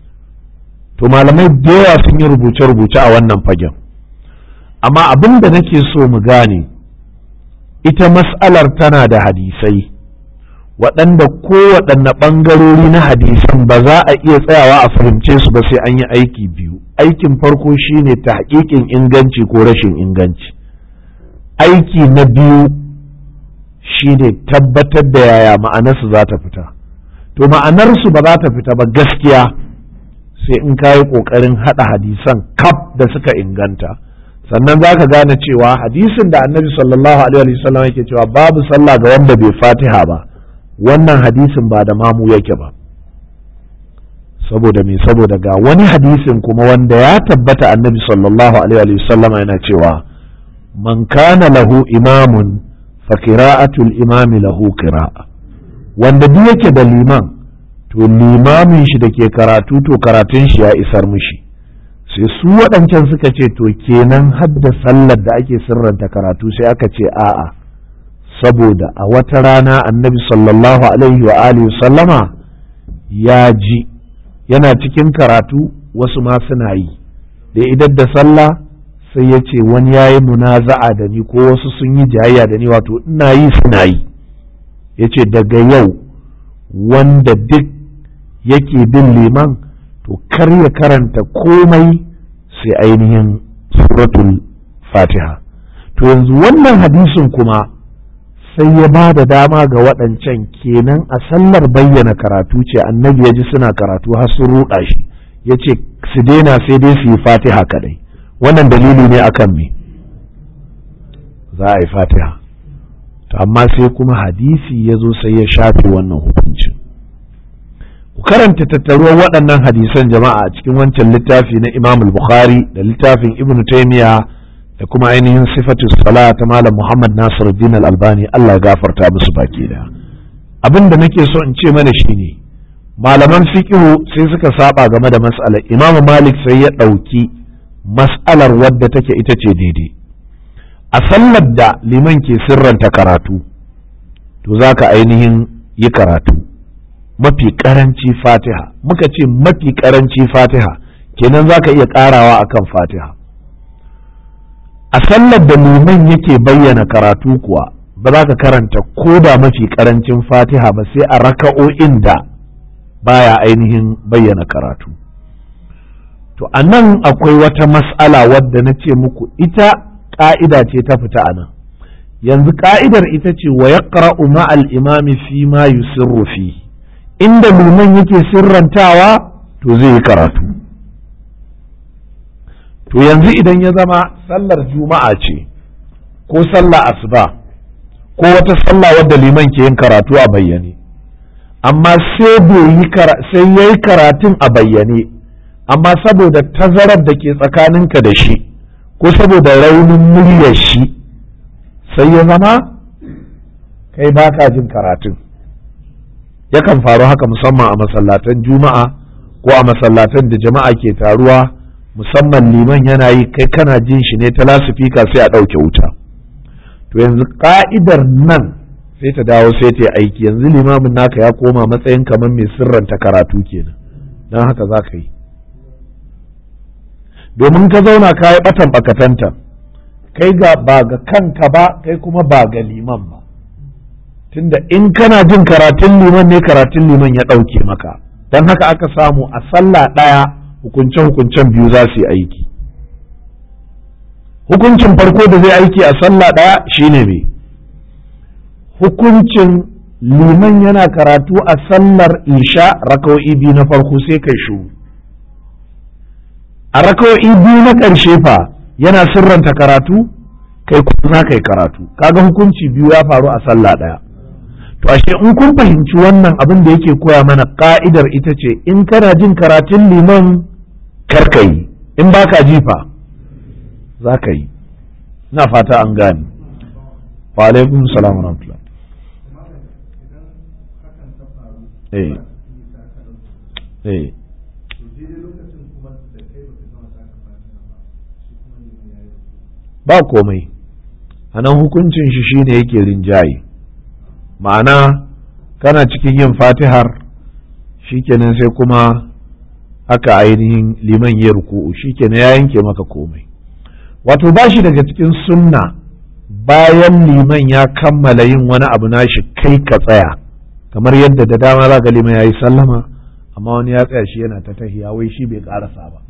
to malamai da yawa sun yi rubuce-rubuce a wannan fagen amma abin da nake so mu gane ita mas'alar tana da hadisai waɗanda kowaɗanne ɓangarori na hadisan ba za a iya tsayawa a fahimce su ba sai an yi aiki biyu aikin farko shine ta haƙiƙin inganci ko rashin inganci aiki na biyu shine tabbatar da yaya ma'anarsu za ta fita to ma'anarsu ba za ta fita ba gaskiya sai in ka yi ƙoƙarin haɗa hadisan kaf da suka inganta sannan za ka gane cewa hadisin da annabi sallallahu alaihi wasallam yake cewa babu sallah ga wanda bai fatiha ba wannan hadisin ba da mamu yake ba saboda me saboda ga wani hadisin kuma wanda ya tabbata annabi sallallahu alaihi wasallama yana cewa man kana lahu imamun fa qira'atul imami lahu qira'a wanda duk yake da liman to limamin shi da ke karatu to karatun shi ya isar mishi sai su waɗancan suka ce to kenan hadda sallar da ake sirranta karatu sai aka ce a'a saboda a wata rana annabi sallallahu alaihi wa alihi sallama ya ji yana cikin karatu wasu ma suna yi da idan da sallah sai ya ce wani ya yi munaza'a da ni ko wasu sun yi jayayya da ni wato ina yi suna yi ya ce daga yau wanda duk yake bin liman to kar ya karanta komai sai ainihin suratul fatiha to yanzu wannan hadisin kuma sai ya ba da dama ga waɗancan kenan a sallar bayyana karatu ce annabi ya ji suna karatu har sun ruɗa shi ya ce su daina sai dai su yi fatiha kaɗai wannan dalili ne akan me za a yi fatiha to amma sai kuma hadisi ya zo sai ya shafe wannan hukuncin ku karanta tattaruwar waɗannan hadisan jama'a a cikin wancan littafi na imam bukhari da littafin ibn taymiya da kuma ainihin sifatu sala ta malam muhammad nasiruddin al-albani allah ya gafarta musu baki da abin da nake so in ce mana shine malaman fiqhu sai suka saba game da mas'alar imam malik sai ya ɗauki mas'alar wadda take ita ce daidai a sallar da liman ke sirranta karatu to za ka ainihin yi karatu mafi karanci fatiha muka ce mafi karanci fatiha kenan za ka iya karawa akan fatiha a sallar da liman yake bayyana karatu kuwa ba za ka karanta ko da mafi karancin fatiha ba sai a raka'o'in da baya ainihin bayyana karatu to a nan akwai wata mas'ala wadda na ce muku ita ƙa'ida ce ta fita a nan yanzu ƙa'idar ita ce wa yaqra'u ma'al imami fi ma yusirru fi inda liman yake sirrantawa to zai yi karatu to yanzu idan ya zama sallar juma'a ce ko sallah asuba ko wata sallah wadda liman ke yin karatu a bayyane amma sai sai ya yi karatun a bayyane amma saboda tazarar da ke tsakaninka da shi ko saboda raunin muryar shi sai ya zama kai baka jin karatun yakan faru haka musamman a masallatan juma'a ko a masallatan da jama'a ke taruwa musamman liman yana yi kai kana jin shi ne ta lasifika sai a ɗauke wuta to yanzu ka'idar nan sai ta dawo sai ta yi aiki yanzu limamin naka ya koma matsayin kamar mai sirranta karatu kenan don haka za ka yi domin ka zauna ka yi batan bakatanta kai ga ba ga kanka ba kai kuma ba ga liman ba tunda in kana jin karatun liman ne karatun liman ya ɗauke maka don haka aka samu a sallah ɗaya hukunce-hukuncen biyu za su yi aiki hukuncin farko da zai aiki a sallah ɗaya shine me hukuncin liman yana karatu a sallar isha raka'o'i biyu na farko sai kai shuru a raka'o'i biyu na ƙarshe fa yana sirranta karatu kai kuma za ka yi karatu kaga hukunci biyu ya faru a sallah ɗaya to ashe in kun fahimci wannan abin da yake koya mana ka'idar ita ce in kana jin karatun liman karka yi in baka ji fa za ka yi na fata an gane wa alaikum salam wa rahmatullah eh eh ba komai a nan hukuncin shi shine yake rinjaye ma'ana kana cikin yin fatihar shikenan sai kuma aka ainihin liman ya ruku'u shikenan ya yanke maka komai wato ba shi daga cikin sunna bayan liman ya kammala yin wani abu nashi kai ka tsaya kamar yadda da dama za ga liman ya yi sallama amma wani ya tsaya shi yana ta tahiya wai shi bai karasa ba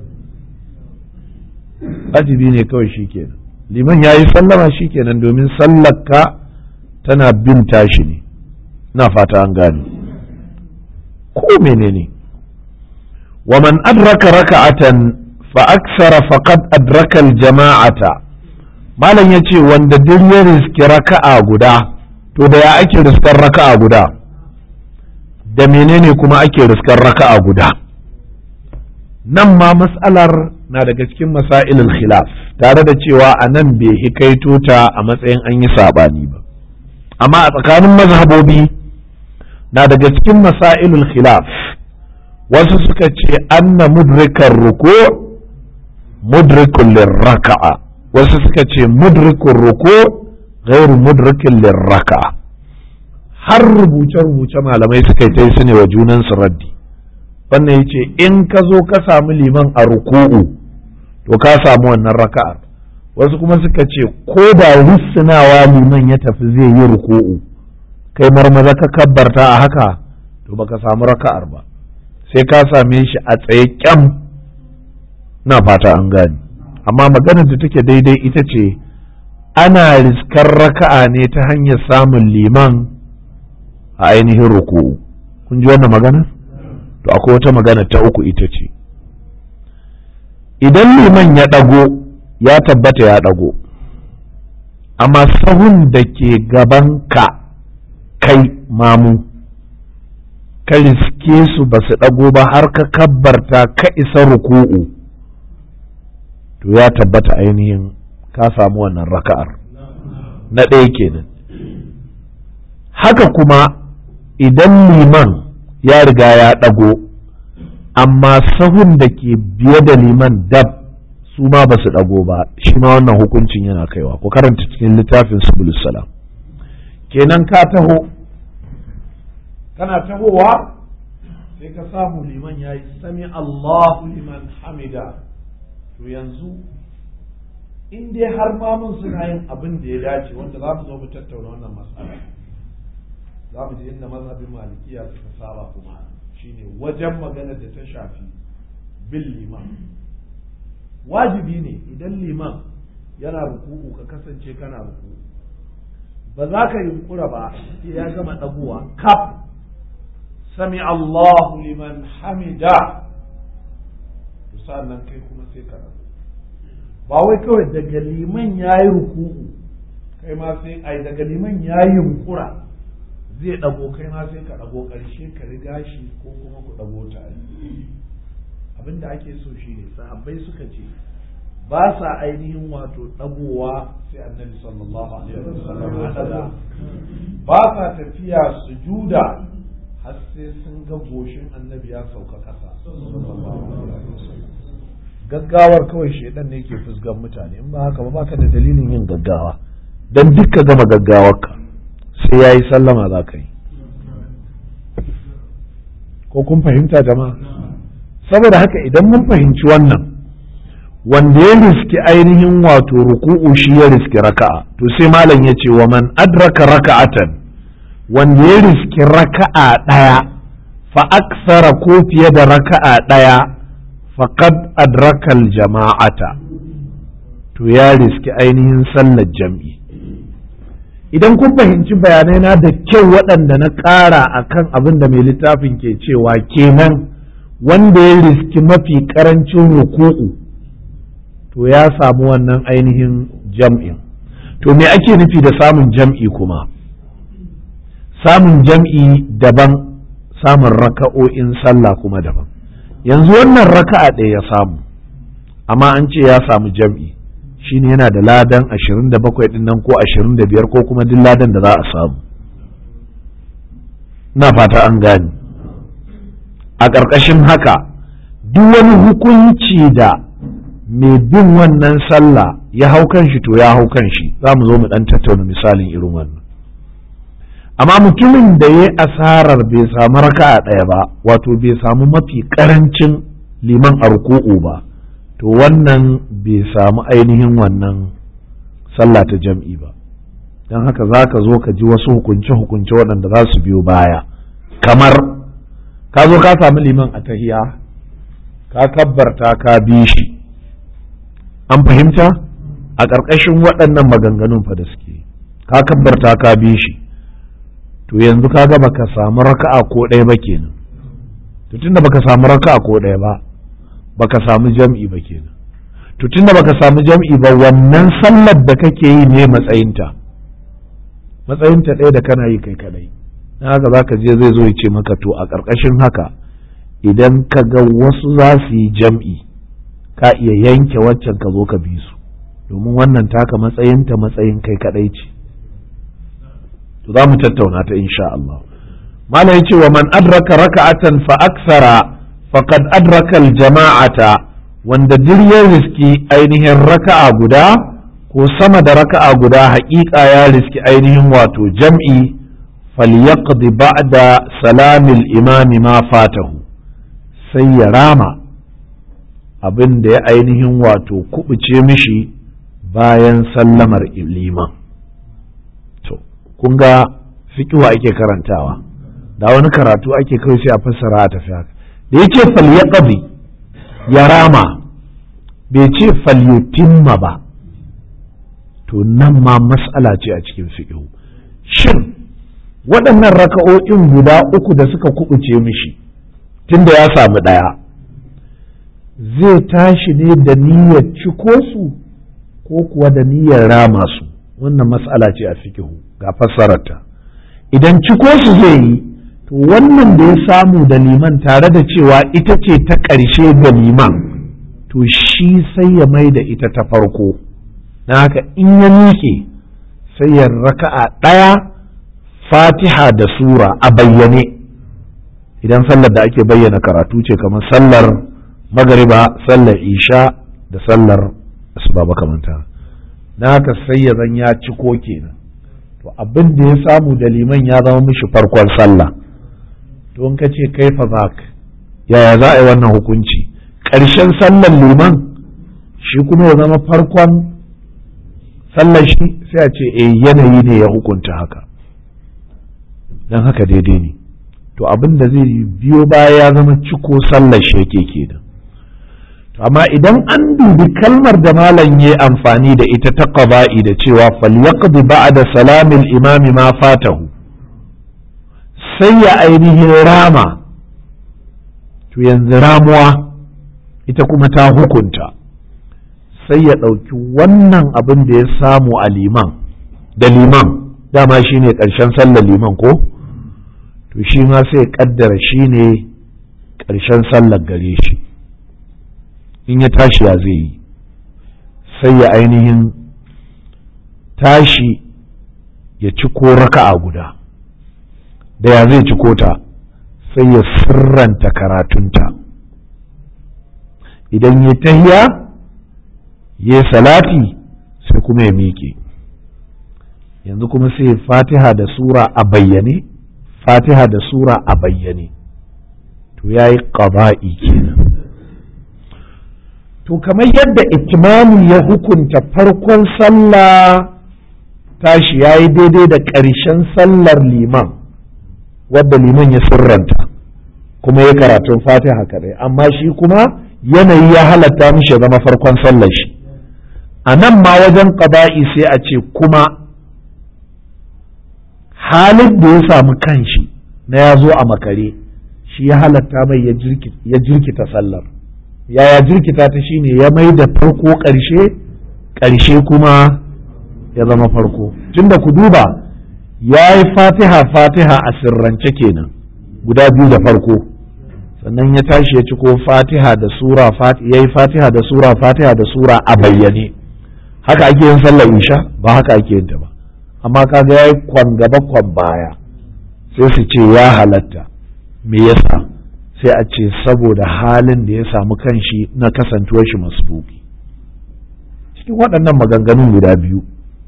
wajibi ne kawai shi kenan liman ya yi sallama shi kenan domin sallarka tana bin tashi ne na fata an gane ko menene wa man adraka raka'atan fa aksara faqad adraka jama'ata malam yace wanda duk ya riski raka'a guda to da ya ake riskar raka'a guda da menene kuma ake riskar raka'a guda nan ma mas'alar na daga cikin masailul khilaf tare da cewa a nan bai hikaito ta a matsayin an yi sabani ba amma a tsakanin mazhabobi na daga cikin masailul khilaf wasu suka ce anna mudrikar ruku mudrikun lirraka'a wasu suka ce mudrikun ruku ghairu mudrikin lirraka'a har rubuce-rubuce malamai suka yi su ne wa junansu raddi wannan ya ce in ka zo ka samu liman a ruku'u to ka samu wannan raka'ar wasu kuma suka ce ko da risinawa liman ya tafi zai yi ruku'u kai marmaza ka kabbarta a haka to baka samu raka'ar ba sai ka same shi a tsaye kyam na fata an gani amma maganar da take daidai ita ce ana riskar raka'a ne ta hanyar samun liman a ainihin ruku'u kun ji wannan magana to akwai wata magana ta uku ita ce idan liman ya ɗago ya tabbata ya ɗago amma sahun da ke gaban ka kai mamu ka riske su ba su ɗago ba har ka kabbarta ka isa ruku'u to ya tabbata ainihin ka samu wannan raka'ar na ɗaya kenan haka kuma idan liman ya riga ya ɗago amma sahun da ke biye da liman dab su ma ba su ɗago ba shi ma wannan hukuncin yana kaiwa ku karanta cikin littafin subulus salam kenan ka taho kana tahowa sai ka samu liman ya yi sami Allahu liman hamida to yanzu in dai har mamun suna yin abin da ya dace wanda za mu zo mu tattauna wannan matsala za mu ji inda mazhabin malikiya suka saba kuma shine wajen magana da ta shafi bin liman wajibi ne idan liman yana ruku'u ka kasance kana ruku'u ba za ka yunkura ba sai ya gama ɗaguwa kaf sami Allahu liman hamida to nan kai kuma sai ka rabu ba wai kawai daga liman ya yi ruku'u kai ma sai ai daga liman ya yi yunkura zai ɗago kai ma sai ka ɗago ƙarshe ka riga shi ko kuma ku ɗago tare abin da ake so shi ne sahabbai suka ce ba sa ainihin wato ɗagowa sai annabi sallallahu alaihi wasallam ya ɗaga ba sa tafiya sujuda har sai sun ga goshin annabi ya sauka ƙasa gaggawar kawai shedan ne ke fusgan mutane in ba haka ba baka da dalilin yin gaggawa dan duk ka gama gaggawarka sai ya yi sallama za ka yi ko kun fahimta jama'a saboda haka idan mun fahimci wannan wanda ya riski ainihin wato ruku'u shi ya riski raka'a to sai malam ya ce wa man adraka raka'atan wanda ya riski raka'a ɗaya fa aksara ko fiye da raka'a ɗaya faqad adrakal jama'ata to ya riski ainihin sallar jam'i idan kun fahimci bayanai na da kyau waɗanda na ƙara a kan abin da mai littafin ke cewa kenan wanda ya riski mafi ƙarancin ruku'u to ya samu wannan ainihin jam'in to me ake nufi da samun jam'i kuma samun jam'i daban samun raka'o'in sallah kuma daban yanzu wannan raka'a ɗaya ya samu amma an ce ya samu jam'i shine yana da ladan 27 din nan ko 25 ko kuma duk ladan da za a samu na fata an gani a ƙarƙashin haka duk wani hukunci da mai bin wannan sallah ya hau kan shi to ya hau kan shi za mu zo mu ɗan tattauna misalin irin wannan amma mutumin da ya asarar bai samu raka'a ɗaya ba wato bai samu mafi ƙarancin liman a ruku'u ba to wannan bai samu ainihin wannan sallah ta jam'i ba don haka za ka zo ka ji wasu hukunce-hukunce waɗanda za su biyo baya kamar ka zo ka samu liman a tahiya ka kabbarta ka bi shi an fahimta a ƙarƙashin waɗannan maganganun fa da suke ka kabbarta ka bi shi to yanzu ka ga baka samu raka'a ko ɗaya ba kenan to tunda baka samu raka'a ko ɗaya ba baka samu jam'i ba kenan to tunda baka samu jam'i ba wannan sallar da kake yi ne matsayinta matsayinta ɗaya da kana yi kai kadai na haka zaka je zai zo ya ce maka to a ƙarƙashin haka idan ka ga wasu za su yi jam'i ka iya yanke waccan ka zo ka bi su domin wannan taka matsayinta matsayin kai kadai ce to za mu tattauna ta insha Allah malam yace wa man adraka raka'atan fa aksara faqad adraka jama'ata wanda duk ya riski ainihin raka'a guda ko sama da raka'a guda haƙiƙa ya riski ainihin wato jam'i falyaqdi ba'da salamil imami ma fatahu sai ya rama abin da ya ainihin wato kubuce mishi bayan sallamar liman to kun ga fikiwa ake karantawa da wani karatu ake kawai sai a fassara a tafi haka da yake falyaqdi ya rama bai ce falyutimma ba to nan ma mas'ala ce a cikin fiƙihu shin waɗannan raka'o'in guda uku da suka kubuce mishi tunda ya samu ɗaya zai tashi ne da niyyar ciko su ko kuwa da niyyar rama su wannan mas'ala ce a fiƙihu ga fassararta idan ciko su zai yi to wannan da ya samu da liman tare da cewa ita ce ta ƙarshe ga liman to shi sai ya mai da ita ta farko na haka in ya miƙe sai ya raka'a ɗaya fatiha da sura a bayyane idan sallar da ake bayyana karatu ce kamar sallar magariba sallar isha da sallar asuba makamanta na haka sai ya zan ya ciko kenan to abin da ya samu da liman ya zama mishi farkon sallah to in ka ce kai fa yaya za a yi wannan hukunci ƙarshen sallar liman shi kuma ya zama farkon sallar shi sai a ce eh yanayi ne ya hukunta haka don haka daidai ne to abin da zai biyo baya ya zama ciko sallar shi yake kenan to amma idan an dubi kalmar da malam ya amfani da ita ta qaba'i da cewa falyaqdi ba'da salamil imami ma fatahu sai ya ainihin rama to yanzu ramuwa ita kuma ta hukunta sai ya ɗauki wannan abin da ya samu a liman da liman dama shi ne ƙarshen sallar liman ko to shi ma sai ya ƙaddara shi ne ƙarshen sallar gare shi in ya tashi ya zai yi sai ya ainihin tashi ya ci ko raka'a guda da ya zai ciko ta sai ya sirranta karatunta idan ya tahiya ya salati sai kuma ya miƙe yanzu kuma sai fatiha da sura a bayyane fatiha da sura a bayyane to ya yi ƙaba'i kenan to kamar yadda itimami ya hukunta farkon sallah tashi ya yi daidai da ƙarshen sallar liman wadda liman ya sirranta kuma ya karatun fatiha kadai amma shi kuma yanayi ya halatta mishi ya zama farkon sallar shi a nan ma wajen ƙaba'i sai a ce kuma halin da ya samu kanshi na ya zo a makare shi ya halatta mai ya jirkita sallar yaya jirkita ta shine ya mai da farko ƙarshe ƙarshe kuma ya zama farko tunda ku duba ya yi fatiha fatiha a sirrance kenan guda biyu da farko sannan ya tashi ya ciko fatiha da sura ya yi fatiha da sura fatiha da sura a bayyane haka ake yin sallar isha ba haka ake yin ta ba amma kaga ya yi kwan gaba kwan baya sai su ce ya halatta me yasa sai a ce saboda halin da ya samu kanshi na kasantuwar shi masbuki cikin waɗannan maganganun guda biyu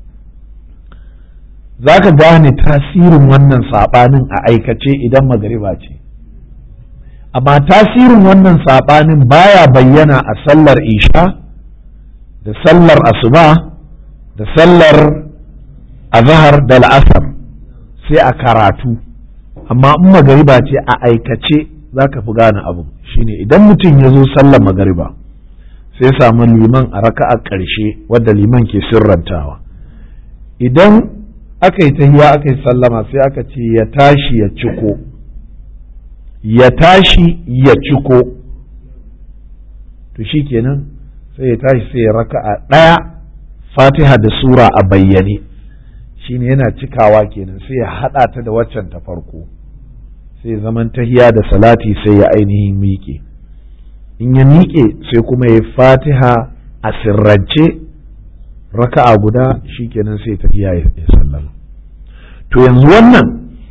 za ka gane tasirin wannan saɓanin a aikace idan magariba ce amma tasirin wannan saɓanin baya bayyana a sallar isha da sallar asuba da sallar azahar da la'asar sai a karatu amma in magariba ce a aikace za ka fi gane abu shine idan mutum ya zo sallar magariba sai samu liman a raka'a ƙarshe wadda liman ke sirrantawa idan aka yi tahiya aka yi sallama sai aka ce ya tashi ya ciko ya tashi ya ciko to shi kenan sai ya tashi sai ya raka'a ɗaya fatiha da sura a bayyane shine yana cikawa kenan sai ya haɗa ta da waccan ta farko sai zaman tahiya da salati sai ya ainihin miƙe in ya miƙe sai kuma ya fatiha a sirrance raka'a guda shikenan sai tahiya ya sallama to yanzu wannan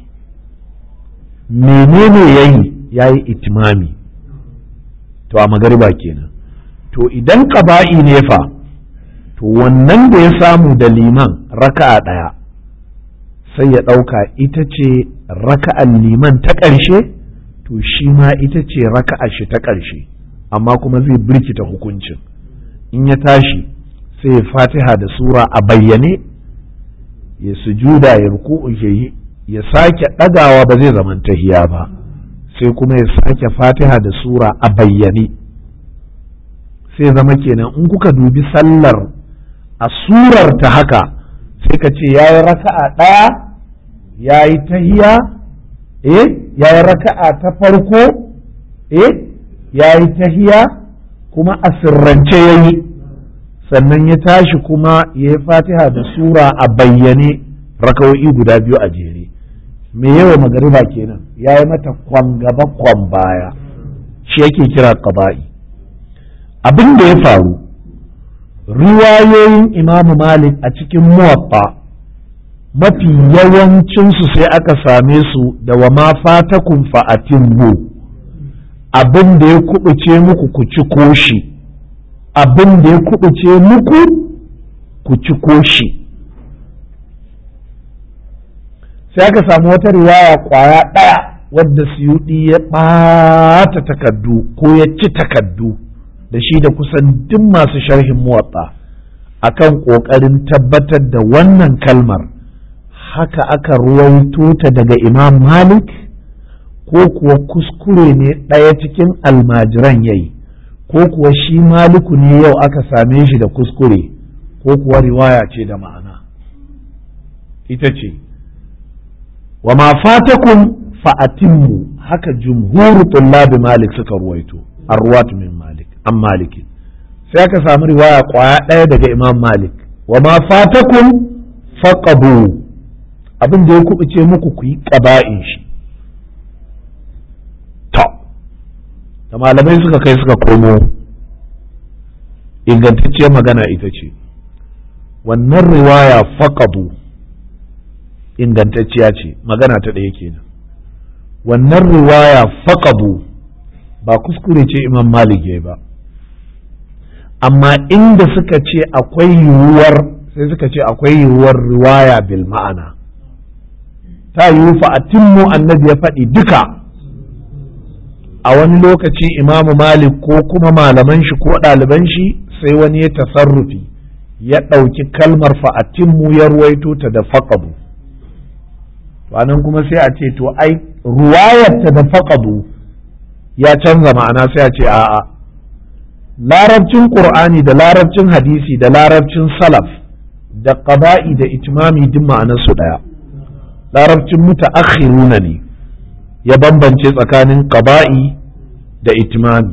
menene yayi yayi itimami to a magariba kenan to idan ƙaba'i ne fa to wannan da ya samu da liman raka'a ɗaya sai ya ɗauka ita ce raka'an liman ta ƙarshe to shi ma ita ce raka'a shi ta ƙarshe amma kuma zai birkita hukuncin in ya tashi sai ya fatiha da sura a bayyane ya sujuda ya ruku'u ya yi ya sake ɗagawa ba zai zaman tahiya ba sai kuma ya sake fatiha da sura a bayyane sai zama kenan in kuka dubi sallar a surar ta haka sai ka ce ya yi raka'a ɗaya ya yi tahiya eh ya yi raka'a ta farko eh ya yi tahiya kuma a sirrance ya yi sannan ya tashi kuma ya yi fatiha da sura a bayyane raka'o'i guda biyu a jere me yawa magariba kenan ya yi mata kwan gaba kwan baya shi yake kira qaba'i abin da ya faru riwayoyin imamu malik a cikin muwatta mafi yawancinsu sai aka same su da wa ma fatakun fa'atin mu abin da ya kubuce muku ku ci koshi abin da ya kubuce muku ku ci koshi sai aka samu wata riwaya kwaya ɗaya wadda suyuɗi ya ɓata takaddu ko ya ci takaddu da shi da kusan duk masu sharhin muwatta akan ƙoƙarin tabbatar da wannan kalmar haka aka ruwaito ta daga imam malik ko kuwa kuskure ne ɗaya cikin almajiran yayi ko kuwa shi maliku ne yau aka same shi da kuskure ko kuwa riwaya ce da ma'ana ita ce wa ma fatakum fa'atimmu haka jumhuru tullabi malik suka ruwaito arwat min malik an maliki sai aka samu riwaya kwaya ɗaya daga imam malik wa ma fatakum faqabu abin da ya kubuce muku ku yi ƙaba'in shi to da malamai suka kai suka komo ingantacciyar magana ita ce wannan riwaya faqadu ingantacciya ce magana ta ɗaya kenan wannan riwaya faqadu ba kuskure ce imam malik ya ba amma inda suka ce akwai yiwuwar sai suka ce akwai yiwuwar riwaya bil ma'ana ta yiwu fa'atimmu annabi ya faɗi duka a wani lokaci imamu malik ko kuma malaman shi ko ɗaliban shi sai wani ya tasarrufi ya ɗauki kalmar fa'atimmu ya ruwaito ta da faƙadu nan kuma sai a ce to ai ruwayarta da faƙadu ya canza ma'ana sai a ce a'a larabcin ƙur'ani da larabcin hadisi da larabcin salaf da ƙaba'i da itimami duk ma'anarsu ɗaya larabcin mutaakhiruna ne ya bambance tsakanin qaba'i da itmami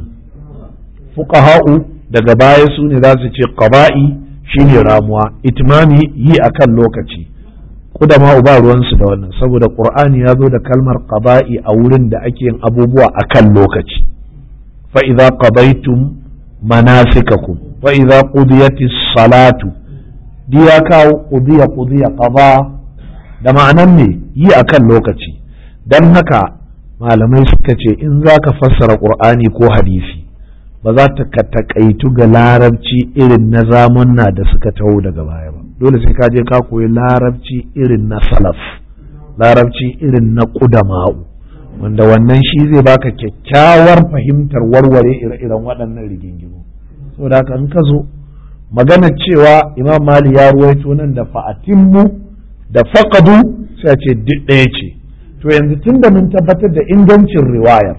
fuqaha'u daga baya su ne za su ce qaba'i shine ramuwa itmami yi akan lokaci kudama ba ruwansu da wannan saboda qur'ani ya zo da kalmar qaba'i a wurin da ake yin abubuwa akan lokaci fa idza qadaytum manasikakum fa idza qudiyatis salatu diya kawo qudiya qudiya qada da ma'anan ne yi akan lokaci dan haka malamai suka ce in zaka fassara qur'ani ko hadisi ba za ta ka takaitu ga larabci irin na zamanna da suka taho daga baya ba dole sai ka je ka koyi larabci irin na salaf larabci irin na ƙudama'u wanda wannan shi zai baka kyakkyawar fahimtar warware ire-iren waɗannan rigingimu saboda haka in ka zo magana cewa imam mali ya ruwaito nan da fa'atimmu da faqadu sai a ce duk ɗaya ce to yanzu tun da mun tabbatar da ingancin riwayar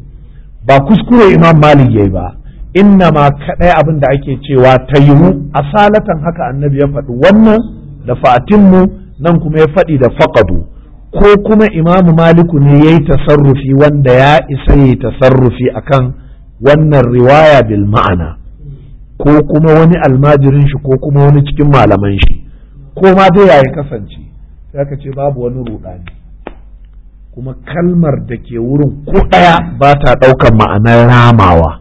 ba kuskure imam malik yayi ba inna ma kaɗai abin da ake cewa ta yiwu asalatan haka annabi ya faɗi wannan da fatinmu nan kuma ya faɗi da faƙadu ko kuma imamu maliku ne ya yi tasarrufi wanda ya isa ya yi tasarrufi akan wannan riwaya bil ma'ana ko kuma wani almajirin shi ko kuma wani cikin malaman shi ko ma dai ya kasance sai aka ce babu wani ruɗani kuma kalmar da ke wurin ko ɗaya ba ta ɗaukar ma'anar ramawa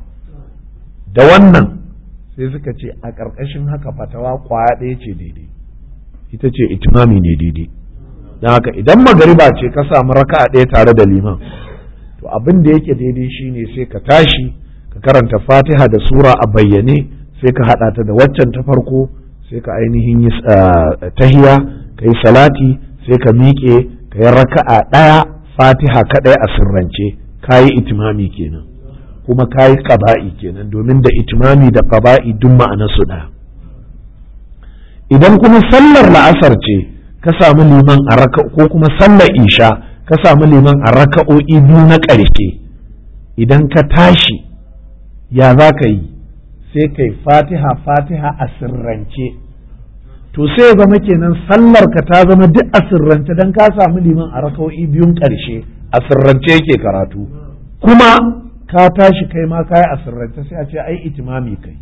da wannan sai suka ce a ƙarƙashin haka fatawa kwaya ɗaya ce daidai ita ce itimami ne daidai don haka idan magariba ce ka samu raka ɗaya tare da liman to abin da yake daidai shine sai ka tashi ka karanta fatiha da sura a bayyane sai ka haɗa ta da waccan ta farko sai ka ainihin yi tahiya ka yi salati sai ka miƙe ka yi raka'a ɗaya fatiha kaɗai a sirrance ka yi itimami kenan kuma ka yi ƙaba'i kenan domin da itimami da ƙaba'i duk ma'anarsu ɗaya idan kuma sallar la'asar ce ka samu liman a raka ko kuma sallar isha ka samu liman a raka'o'i biyu na ƙarshe idan ka tashi ya za ka yi sai kai fatiha fatiha a sirrance to sai ya zama kenan sallar ka ta zama duk a sirrance don ka samu liman a raka'o'i biyun ƙarshe a sirrance yake karatu kuma ka tashi kai ma kai a sirrance sai a ce ai itimami kai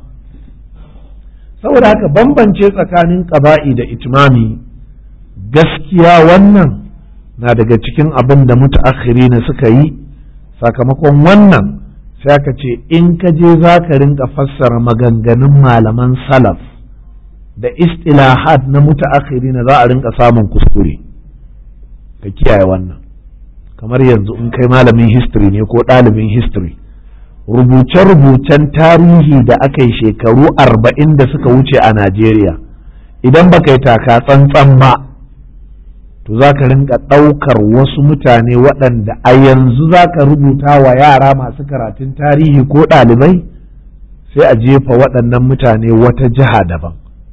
saboda haka bambance tsakanin ƙaba'i da itimami gaskiya wannan na daga cikin abin da mutaakhiri na suka yi sakamakon wannan sai aka ce in ka je za ka rinka fassara maganganun malaman salaf da istilahat na mutaakhiri na za a rinka samun kuskure ka kiyaye wannan kamar yanzu in kai malamin history ne ko ɗalibin history rubuce-rubucen tarihi da aka yi shekaru arba'in da suka wuce a Najeriya idan baka yi taka tsantsan ba to za ka rinka ɗaukar wasu mutane waɗanda a yanzu za ka rubuta wa yara masu karatun tarihi ko ɗalibai sai a jefa waɗannan mutane wata jiha daban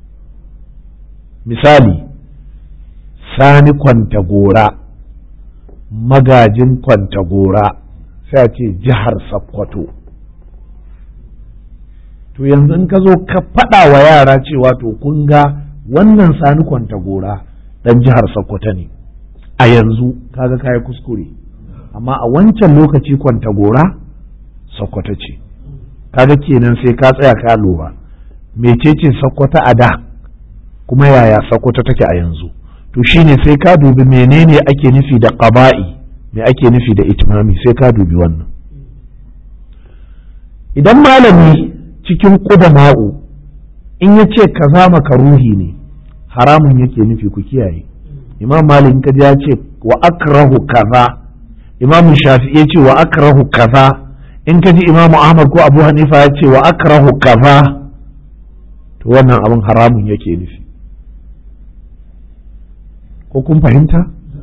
misali sani kwantagora magajin kwantagora sai a ce jihar Sokoto. to yanzu in ka zo ka faɗa wa yara cewa to kun ga wannan sani kwantagora ɗan jihar Sokoto ne a yanzu kaga kayi kuskure amma a wancan lokaci kwantagora Sokoto ce kaga kenan sai ka tsaya ka lura mecece Sokoto a da kuma yaya Sokoto take a yanzu to shine sai ka dubi menene ake nufi da qaba'i me ake nufi da itmami sai ka dubi wannan idan malami cikin ƙudama'u in ya ce kaza makaruhi ne haramun yake nufi ku kiyaye imam malik kaji ya ce wa akrahu kaza imam shafi ya ce wa akrahu kaza in kaji imam ahmad ko abu hanifa ya ce wa akrahu kaza to wannan abin haramun yake nufi ko kun fahimta